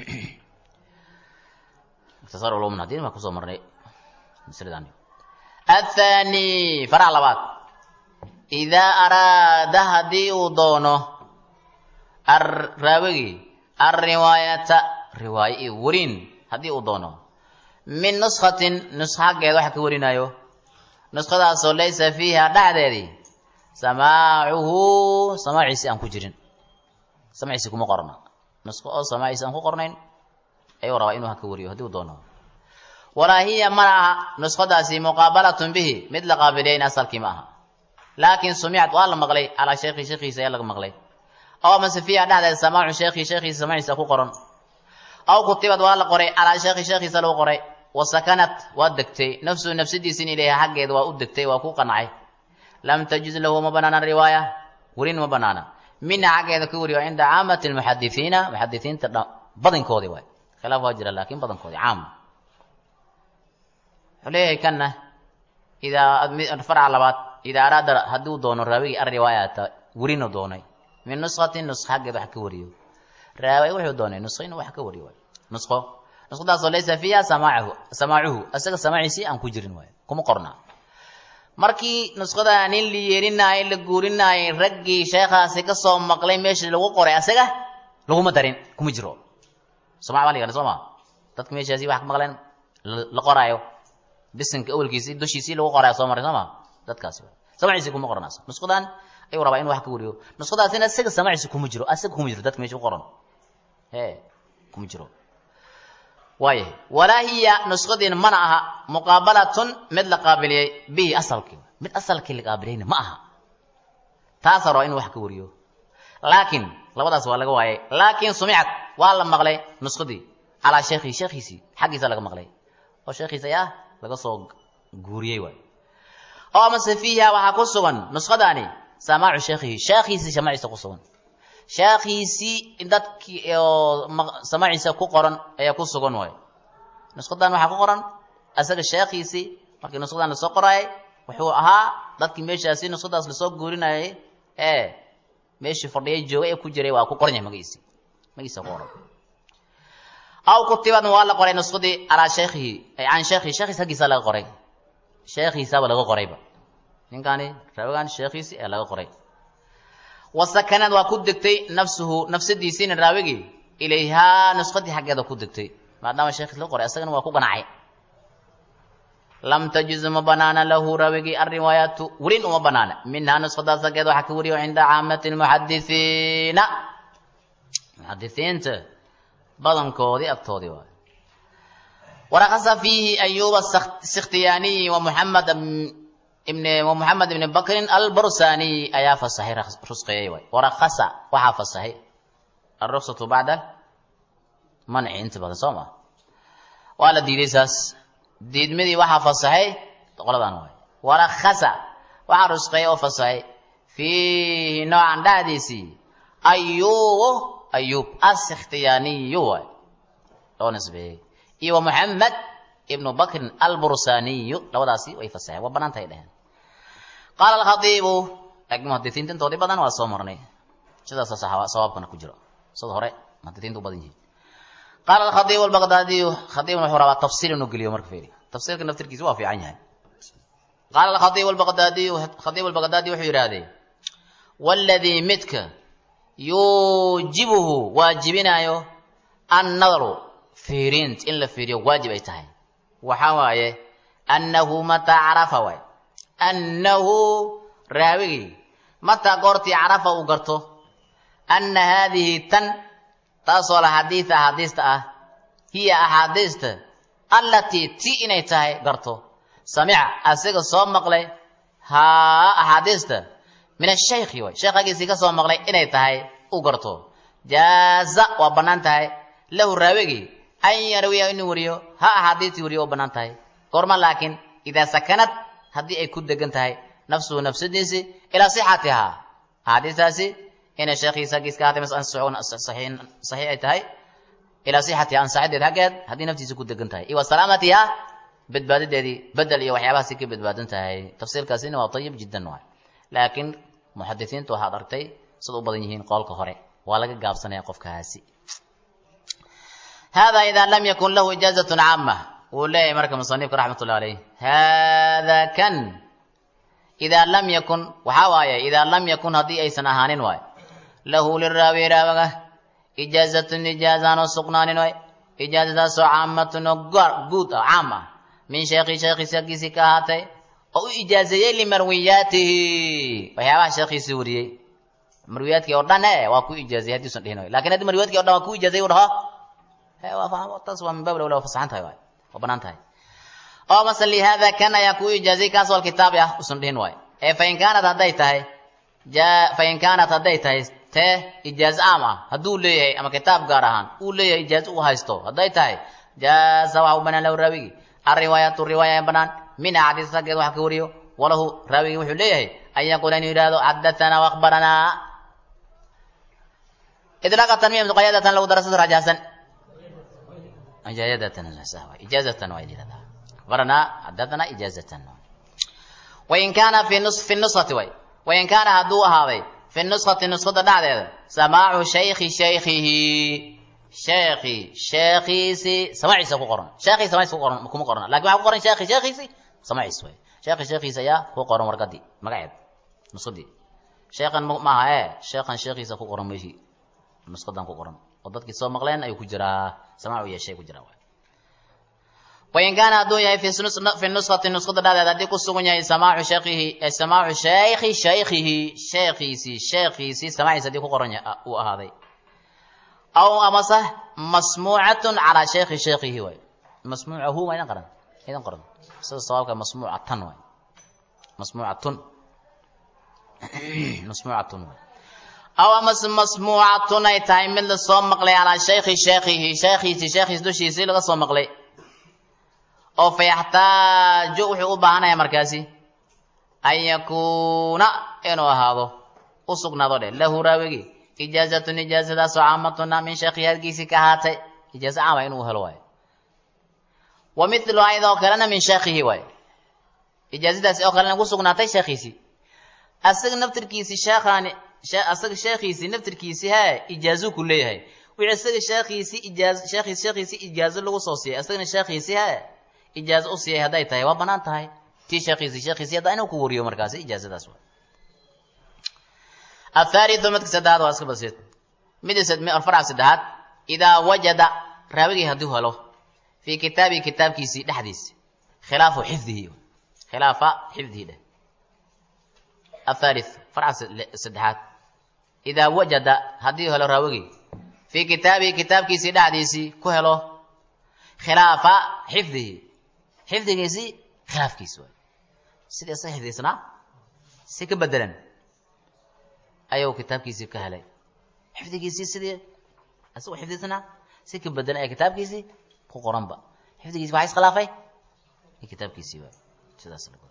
ikhtisaar ulum hadii ma kusoo marnay masaladan athani farac labaad idaa araada haddii uu doono raawigii alriwaayata riwaayo iyo werin haddii uu doono min nuskatin nuska xaggeeda waxa ka warinayo nuskadaasoo laysa fiiha dhexdeedii samaacuhu samaaciisi aan ku jirin samaaciisi kuma qorna nusko oo samaaciisi aan ku qornayn ayuu rabaa inuu ha ka wariyo haddii uu doono walaa hiya mana aha nuskadaasi muqaabalatun bihi mid la qaabilayn asalkii ma aha laakin sumicad waa la maqlay calaa sheekhi sheekhiisa ayaa laga maqlay aw amase fiiha dhexdeeda samaacu sheekhi sheekhiisa samaaciisa ku qoran aw kutibad waa la qoray calaa sheekhi sheekhiisa lagu qoray wa sakanat waa degtay nafsuhu nafsadiisin ilayha xaggeeda waa u degtay waa ku qancay lam tajuz lahu ma banaana riwaaya werin ma banaana mina xaggeeda ka wariyo cinda caamati lmuxadisiina muxadisiinta badankoodii waay khilaaf waa jira laakin badankoodii caam wuxuu leeyahay kanna idaa farca labaad idaa araada hadduu doono raawigii alriwaayata werinu doonay min nuskatin nusk xaggeeda wax ka wariyo raawi wuxuu doonay nusko inuu wax ka wariyo waay nusko nuskadaasoo laysa fiiha samaacuhu samaacuhu isaga samaaciisii aan ku jirin waay kuma qorna markii nuskada nin la yeelinaayay la guurinaayay raggii sheekhaasi kasoo maqlay meeshii lagu qoray asaga laguma darin kuma jiro samac baa la yihahda soo ma dadka meeshaasi wax ka maqleen la qoraayo bisinka awelkiisii dushiisii lagu qoraayo soo maray soo ma dadkaasi samaciisi kuma qornaas nuskadan ayuu rabaa inu wax ka wariyo nuskadaasina isaga samaciisi kuma jiro asaga kuma jiro dadka meesha ku qoran he kuma jiro waaya walaa hiya nuskadiina mana aha muqaabalatun mid la qaabiliyey bihi asalkii mid asalkii la qaabiliyeyna ma aha taasaa rabaa inu wax ka wariyo laakiin labadaas waa laga waayay laakiin sumicad waa la maqlay nuskadii calaa sheekhihi sheekhiisii xaggiisa laga maqlay oo sheekhiisa ayaa laga soo guuriyey waay oo amase fiiha waxaa ku sugan nuskadaani samaacu sheekhihi sheekhiisii samaciisa ku sugan sheekhiisii dadkii oo samaaciisa ku qoran ayaa ku sugan waay nuskadan waxaa ku qoran asaga sheekhiisii markii nuskadan lasoo qoraayay wuxuu ahaa dadkii meeshaasi nuskadaas lasoo guurinayay ee meeshii fadhiyay joogay ee ku jiray waa ku qoran yahay magaciisi magaciisa ku qoran aw kutibad waa la qoray nuskadii calaa sheekhihi can sheekhihi sheekhiis haggiisa laga qoray sheekhiisaaba laga qorayba ninkani raawigan sheekhiisi ee laga qoray wasakanad waa ku degtay nafsuhu nafsadiisiina raawigii ilayhaa nuskadii xaggeeda ku degtay maadaama sheekhiis laga qoray asagana waa ku ganacay lam tajuz ma banaana lahu raawigii alriwaayaatu werin uma banaana minhaa nuskadaas xaggeeda waxaa ka wariyo cinda caamati lmuxadisiina muxadisiinta badankoodii agtoodii waay warakasa fiihi ayuba sikhtiyaaniyi wa muxamed ibn wa muxamed ibni bakrin albursaniy ayaa fasahay rusqeeyey waay warakasa waxaa fasahay alruksatu bacda manci inta badan soo maa waa la diiday saas diidmadii waxaa fasahay qoladan waay warakasa waxaa rusqeeyey oo fasahay fiihi noocan dhexdiisii ayubu ayub asikhtiyaaniyu waay loo nisbeeyey iyo wa muxamed ibnu bakrin albursaniyu labadaasi way fasaxeen waa banaanta ay dheheen qaala alkhadiibu laakiin muhadisiinta intoodii badan waa soo marnay sidaasa sawaabkana ku jiro sida hore muhadisiinta u badan yihiin qaala alkhadiibu albaqdaadiyu khadiibna wuxuu rabaa tafsiir inuu geliyo marka fiiri tafsiirka naftirkiisa waa fiican yahay qaala alkhadiibu albaqdaadiyu khadiibu albaqdaadi wuxuu yidhaahdee waladii midka yuujibuhu waajibinaayo annadaru fiiriint in la fiiriyo waajib ay tahay waxaa waaye annahu mataa carafa waay annahu raawigii mataa goortii carafa uu garto anna haadihi tan taasoo la xadiida axaadiista ah hiya axaadiista allatii ti inay tahay garto samica asiga soo maqlay haa axaadiista min ashaykhi way sheekhagiisii ka soo maqlay inay tahay u garto jaaza waa bannaan tahay lahu raawigii an yarwiya inuu wariyo ha axaadiistii wariyo oo bannaan tahay goorma laakiin idaa sakanad haddii ay ku degan tahay nafsuhu nafsadiisi ilaa sixatihaa axaadiistaasi inay sheekhiisa haggiis ka ahatay saxiix ay tahay ilaa sixatiha ansaxideed haggeed haddii naftiisa ku degan tahay iyo wa salaamatihaa badbaadadeedii bedel iyo waxyaabahaasi ka badbaadan tahay tafsiirkaasina waa ayib jiddan waay laakiin muxadisiintu waxaad argtay sida u badan yihiin qoolka hore waa laga gaabsanaya qofkaasi hada ida lam yakun lahu ijaazatun caama wuu leeyahay marka musanifka raxmatullah alayh hada kan idaa lam yakun waxaa waaye idaa lam yakun haddii aysan ahaanin waay lahu liraawi raawaga ijaazatun ijaazaan oo sugnaanin waay ijaazadaasoo caamatun oo guud ah caam ah min sheekhi sheekhiisi aggiisii ka ahaatay oo u ijaazeeyey limarwiyaatihi waxyaabaha sheekhiisii wariyey marwiyaadkii oo dhan e waa ku ijaazeyey haddiisan dhihin waay lakin haddii marwiyaadkii o dhan waa ku ijaazeyey u dhaho taas waa min baab lawla waa fasaxan tahay waay waa banaan tahay oo mase lihada kan ayaa kuu ijaazay kaas wal kitaabi ah usan dhihin waay ee fain kaanat hadday tahay fain kaanat hadday tahay tee ijaazo caam ah hadduu leeyahay ama kitaab gaar ahaan uu leeyahay ijaazo u haysto hadday tahay jaaza waxa u banaan lahu raawigi alriwaayatu riwaaya banaan min axaadiis raggeed wax ka wariyo walahu raawigi wuxuu leeyahay an yaquula inuu yidhahdo xadathana waakbaranaa idlaaqa tanmiya muqayadatan lagu darasada rajaxsan ijaazatan waa yidhahdaa baranaa xadathana ijaazatan wain kaana fi nus fi nuskhati way wain kaana hadduu ahaaday fi nuskhati nuskhada dhacdeeda samaacu shaykhi shaykhihi sheekhi sheekhiisi samaciisa ku qoran sheekhi samaciisa ku qoran kuma qorna lakin waxaa ku qoran sheekhi sheekhiisi samaciis way sheekhi sheekhiisa ayaa ku qoran warqadii magaceed nuskhadii sheekhan maaha ee sheekhan sheekhiisa ku qoran meeshii nushadan ku qoran oo dadkii soo maqleen ayuu ku jiraa samaacu yeeshay ku jiraa wain kaana hadduu yahay fi nuskati nuskada dhexdeed haddii ku sugan yahay samaacu shaykhihi samaacu shaykhi shaykhihi sheekhiisii sheekhiisii samaciisa haddii ku qoran uu ahaaday aw amase masmuucatun calaa shaykhi shaykhihi waay masmuucahu waa idan qoran idan qoran sida sawaabka masmuucatan waay masmuucatun masmuucatun waay aw amase masmuucatun ay tahay mid lasoo maqlay calaa shaykhi shaykhihi sheekhiisii sheekhiis dushiisii laga soo maqlay oo fa yaxtaaju wuxuu u baahanaya markaasi an yakuuna inuu ahaado u sugnaado dheh lahu raawigi ijaazatun ijaazadaasoo caamatuna min sheekhi halkiisii ka ahaatay ijaazo caama inuu helo waayo wa milu ayadoo kalena min sheekhihi waayo ijaazadaasi oo kalena ku sugnaatay sheekhiisii asaga naftirkiisii sheekhaani asaga sheekhiisii naftirkiisii hee ijaazuu ku leeyahay wixii isaga sheekhiisii ijaaz sheekhiis sheekhiisii ijaazo lagu soo siiyay asagana sheekhiisii hee ijaazo u siiyay hadday tahay waa banaan tahay tii sheekhiisii sheekhiisii haddaa inuu ku wariyo markaasi ijaazadaas waa athaalithu midka saddexaad waa iska basiid mid farca saddexaad idaa wajada raawigii hadduu helo fii kitaabii kitaabkiisii dhexdiisi khilaafu xifdihi khilaafa xifdihi dheh athalith farca saddexaad idaa wajada haddii helo raawigii fii kitaabihi kitaabkiisii dhexdiisii ku helo khilaafa xifdihi xifdigiisii khilaafkiisi waay sidii isaga xifdisnaa si ka bedelan ayuu kitaabkiisii ka helay xifdigiisii sidii isagoo xifdisnaa si ka bedelan ee kitaabkiisii ku qoranba xifdigiisi waxaa iskhilaafay kitaabkiisii waay sidaas lagu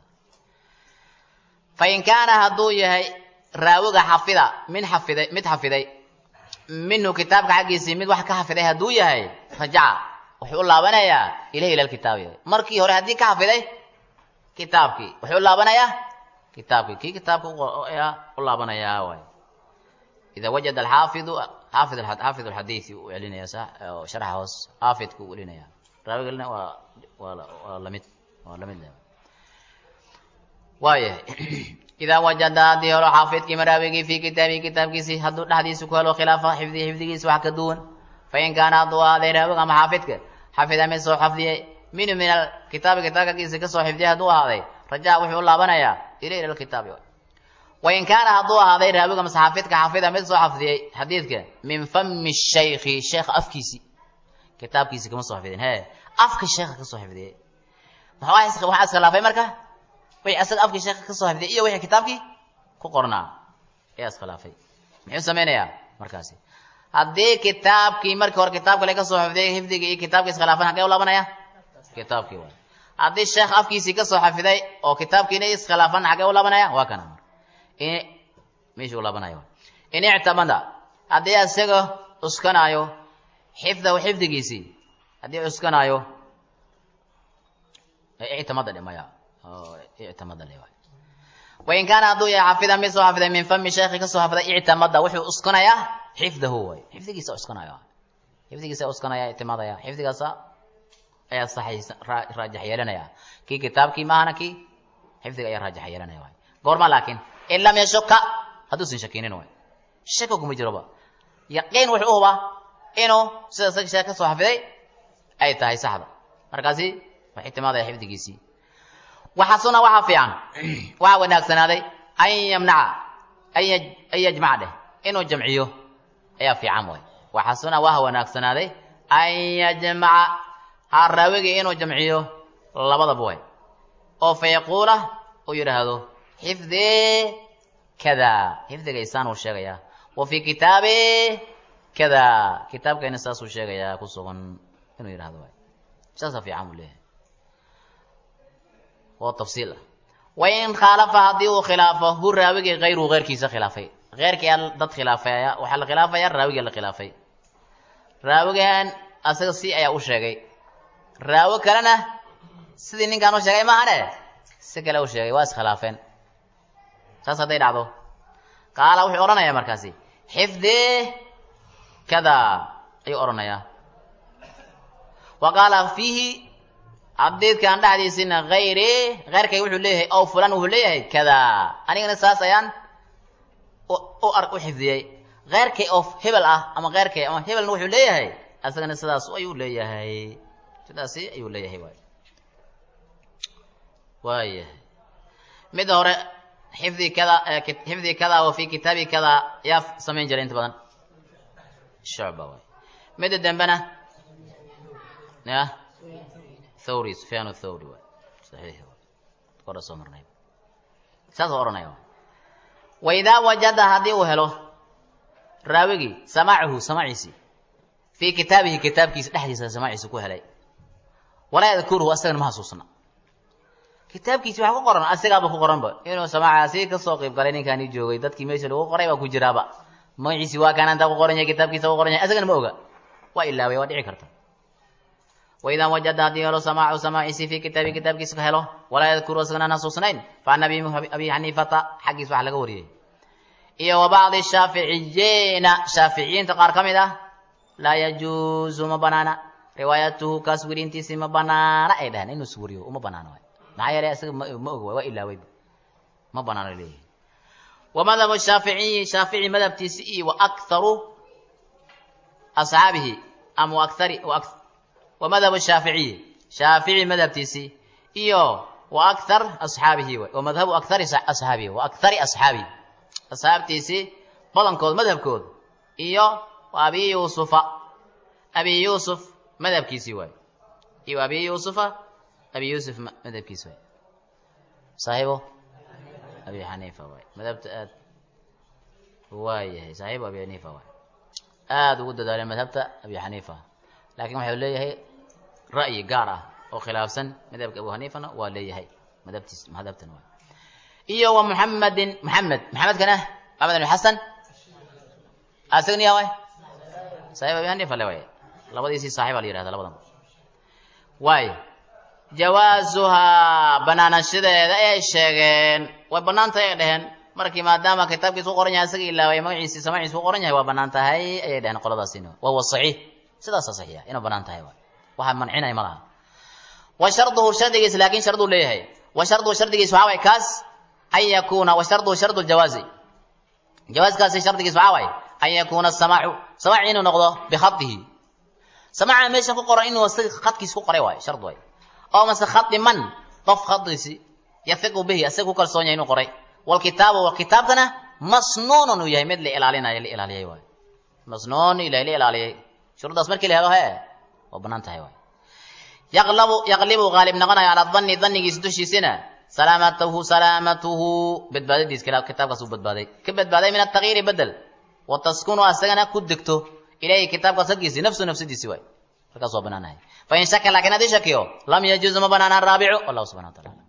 fain kaana hadduu yahay raawiga xafida min xafiday mid xafiday minhu kitaabka xaggiisii mid wax ka xafiday hadduu yahay rajaca wuxuu u laabanayaa ilahi ila lkitaabi markii hore haddii ka xafiday kitaabkii wuxuu u laabanayaa kitaabkii kii kitaabka ayaa u laabanayaa waay ida wajada alxaafidu xaafid xaafid alxadiisi uu celinaya sharxa hoos xaafidku uu celinaya raawigalna waa waa waa lamid waa lamid le waayahay idaa wajada haddii helo xaafidkii maraawigii fii kitaabihi kitaabkiisii hadduu dhexdiisa ku helo khilaafa xifdihi xifdigiisa wax ka duwan fain kaana hadduu ahaaday raawiga ama xaafidka xafida mid soo xafdiyey minhu min alkitaabi kitaabkakiisa kasoo xifdiyay hadduu ahaaday rajaa wuxuu u laabanayaa ila ila lkitaabi wain kaana hadduu ahaaday raawiga mase xaafidka xafida mid soo xafdiyey xadiidka min fami shaykhi sheekha afkiisii kitaabkiisi kama soo xafidin he afka sheekha kasoo xifdiyey waxaa iskhilaafay marka wixii asaga afkii sheekha kasoo xifdiyay iyo wixii kitaabkii ku qornaa ayaa iskhilaafay muxuu samaynayaa markaasi haddii kitaabkii markii hore kitaabka le kasoo xifdiyay xifdigii iyo kitaabkii iskhilaafan hagee u laabanaya kitaabkii waay haddii sheekh afkiisii kasoo xafiday oo kitaabkiina iskhilaafan xagee u laabanaya waa kana meeshuu u laabanaya in ictamada haddii isaga cuskanaayo xifdahu xifdigiisii haddii cuskanaayo ictamada dhimaya ictamada le waay wain kaana hadduu yahay xafida mid soo xafiday min fami sheekhi kasoo xafiday ictamada wuxuu uskanayaa xifdahu waay xifdigiisa uskanaya xifdigiisa uskanaya ictimaadaya xifdigaasa ayaa saxiisa raajix yeelanaya kii kitaabkii maahana kii xifdiga ayaa raajix yeelanaya waay goorma laakiin in lam yashuka hadduusan shakinin waay shaka kuma jiroba yaqiin wuxuu u hubaa inuu sida isaga sheek kasoo xafiday ay tahay saxda markaasi wax ictimaadaya xifdigiisii waxasuna waxaa fiican waxaa wanaagsanaaday an yamnaca an yajmaca dheh inuu jamciyo ayaa fiican waay waxasuna waxa wanaagsanaaday an yajmaca ha raawigii inuu jamciyo labadaba way oo fa yaquula uu yidhaahdo xifdii kada xifdigaysaan uu sheegayaa wa fii kitaabi kada kitaabkayna saasuu sheegayaa ku sugan inuu yidhahdo waay saasa fiican buu leeyahay oo tafsiil ah wain khaalafa haddii uu khilaafo hu raawigii hayruhu heyrkiisa khilaafay heyrkii aa dad khilaafaya waxaa la khilaafaya raawigii la khilaafay raawigan asaga si ayaa u sheegay raawi kalena sidii ninkaan u sheegay maahane si kale u sheegay waa iskhilaafeen saas hadday dhacdo qaala wuxuu odhanayaa markaasi xifdii kada ayuu odhanayaa wa qaala fiihi abdeedkan dhexdiisina hayri heyrkay wuxuu leeyahay ow fulan wuxuu leeyahay kada anigana saas ayaan u ar u xifdiyey heyrkay oo hebel ah ama heyrkay ama hebelna wuxuu leeyahay asagana sidaas ayuu leeyahay sidaasi ayuu leeyahay waay waayahay midda hore xifdi kada xifdi kada wa fi kitaabi kada yaa samayn jiray inta badan shucba waay midda dambena ya thawri sufyaan thawri waay saxiix kora soo marnay saasoo odhanaya wa idaa wajada haddii uu helo raawigii samaacahu samaaciisii fii kitaabihi kitaabkiisa dhexdiisa samaaciisa ku helay walaa yadkuruhu asagana ma xasuusna kitaabkiisi waxa ku qoran asigaaba ku qoranba inuu samaacaasi kasoo qayb galay ninkaani joogay dadkii meesha lagu qoray baa ku jiraaba magaciisi waa kaana intaa ku qoran yahay kitaabkiisa ku qoran yahay asagana ma oga waa ilaaway waa dhici karta waidaa wajada haddii helo samaacu samaaciisi fii kitaabi kitaabkiisa ka helo walaa yadkuru asagana aan xasuusnayn fa an abi abi xaniifata xaggiis waxa laga wariyey iyo wa bacdi shaaficiyiina shaaficiyiinta qaar ka mid ah laa yajuuzu ma banaana riwaayatuhu kaas werintiisi ma banaana ay dhaheen inuu is wariyo uma banaano waay maxaa yeelay isaga ma ma og waay waa ilaaway ma banaano leeyahay wa madhabu shaaficiyi shaafici madhabtiisi iyo wa aktharu asxaabihi ama wa akthari wa madhabu shaaficiyi shaafici madhabtiisi iyo wa akthar asxaabihi waay wa madhabu akthari asxaabihi wa akthari asxaabihi asxaabtiisi badankood madhabkood iyo wa abi yuusufa abi yuusuf madhabkiisii waay iyo abi yuusufa abi yuusuf madhabkiisi waay saaxiibo abi xaniifa waay madhabta aad waayahay saaxiibo abi xaniifa waay aada ugu dadaaleen madhabta abi xaniifa laakiin waxau leeyahay ra'yi gaar ah oo khilaafsan madhabka abu xaniifana waa leeyahay madhabtiis madhabtan waay iyo wa muxamedin muxamed maxamedkana maxamed ibn xasan asagna yaa waay saaxiib abi xaniifa le waay labadiisii saaxiba la yihahda labadan waay jawaasuhaa banaanashadeeda ay sheegeen way banaan tahay ay dheheen markii maadaama kitaabkiis ku qoran yahay isaga ilaaway magaciisii samaciis ku qoran yahay waa banaan tahay ayay dheheen qoladaasina wa huwa saxiix sidaasa saxiixa inuu banaan tahay waay waxa mancinay ma laha wa sharduhu shardigiis laakin sharduu leeyahay wa sharduhu shardigiis waxaa waay kaas an yakuuna wa sharduhu shardu ljawaazi jawaaskaasi shardigiis waxaa waay an yakuuna samaacu samaac inuu noqdo bikhadihi samaaca meeshan ku qoran inuu isaga khadkiis ku qoray waay shard waay oo mase khadi man qof khadiisi yahiqu bihi isaga ku kalsoon yahay inuu qoray walkitaabu walkitaabtana masnuunun uu yahay mid la ilaalinayo la ilaaliyay waay masnuun ilahay la ilaaliyay shuruuddaas markii la helo he waa banaan tahay waay yaqlabu yaqlibu qaalib noqonayo calaa danni dannigiisa dushiisina salaamatahu salaamatuhu badbaadadiis kitaabkaas uu badbaaday ka badbaaday min atagyiiri bedel wa taskunu asagana ku degto ilayhi kitaabkaas haggiisii nafsu nafsadiisi waay markaas waa banaanahay fain shaka laakiin haddii shakiyo lam yajuuz ma banaana araabicu wallahu subxana wa taala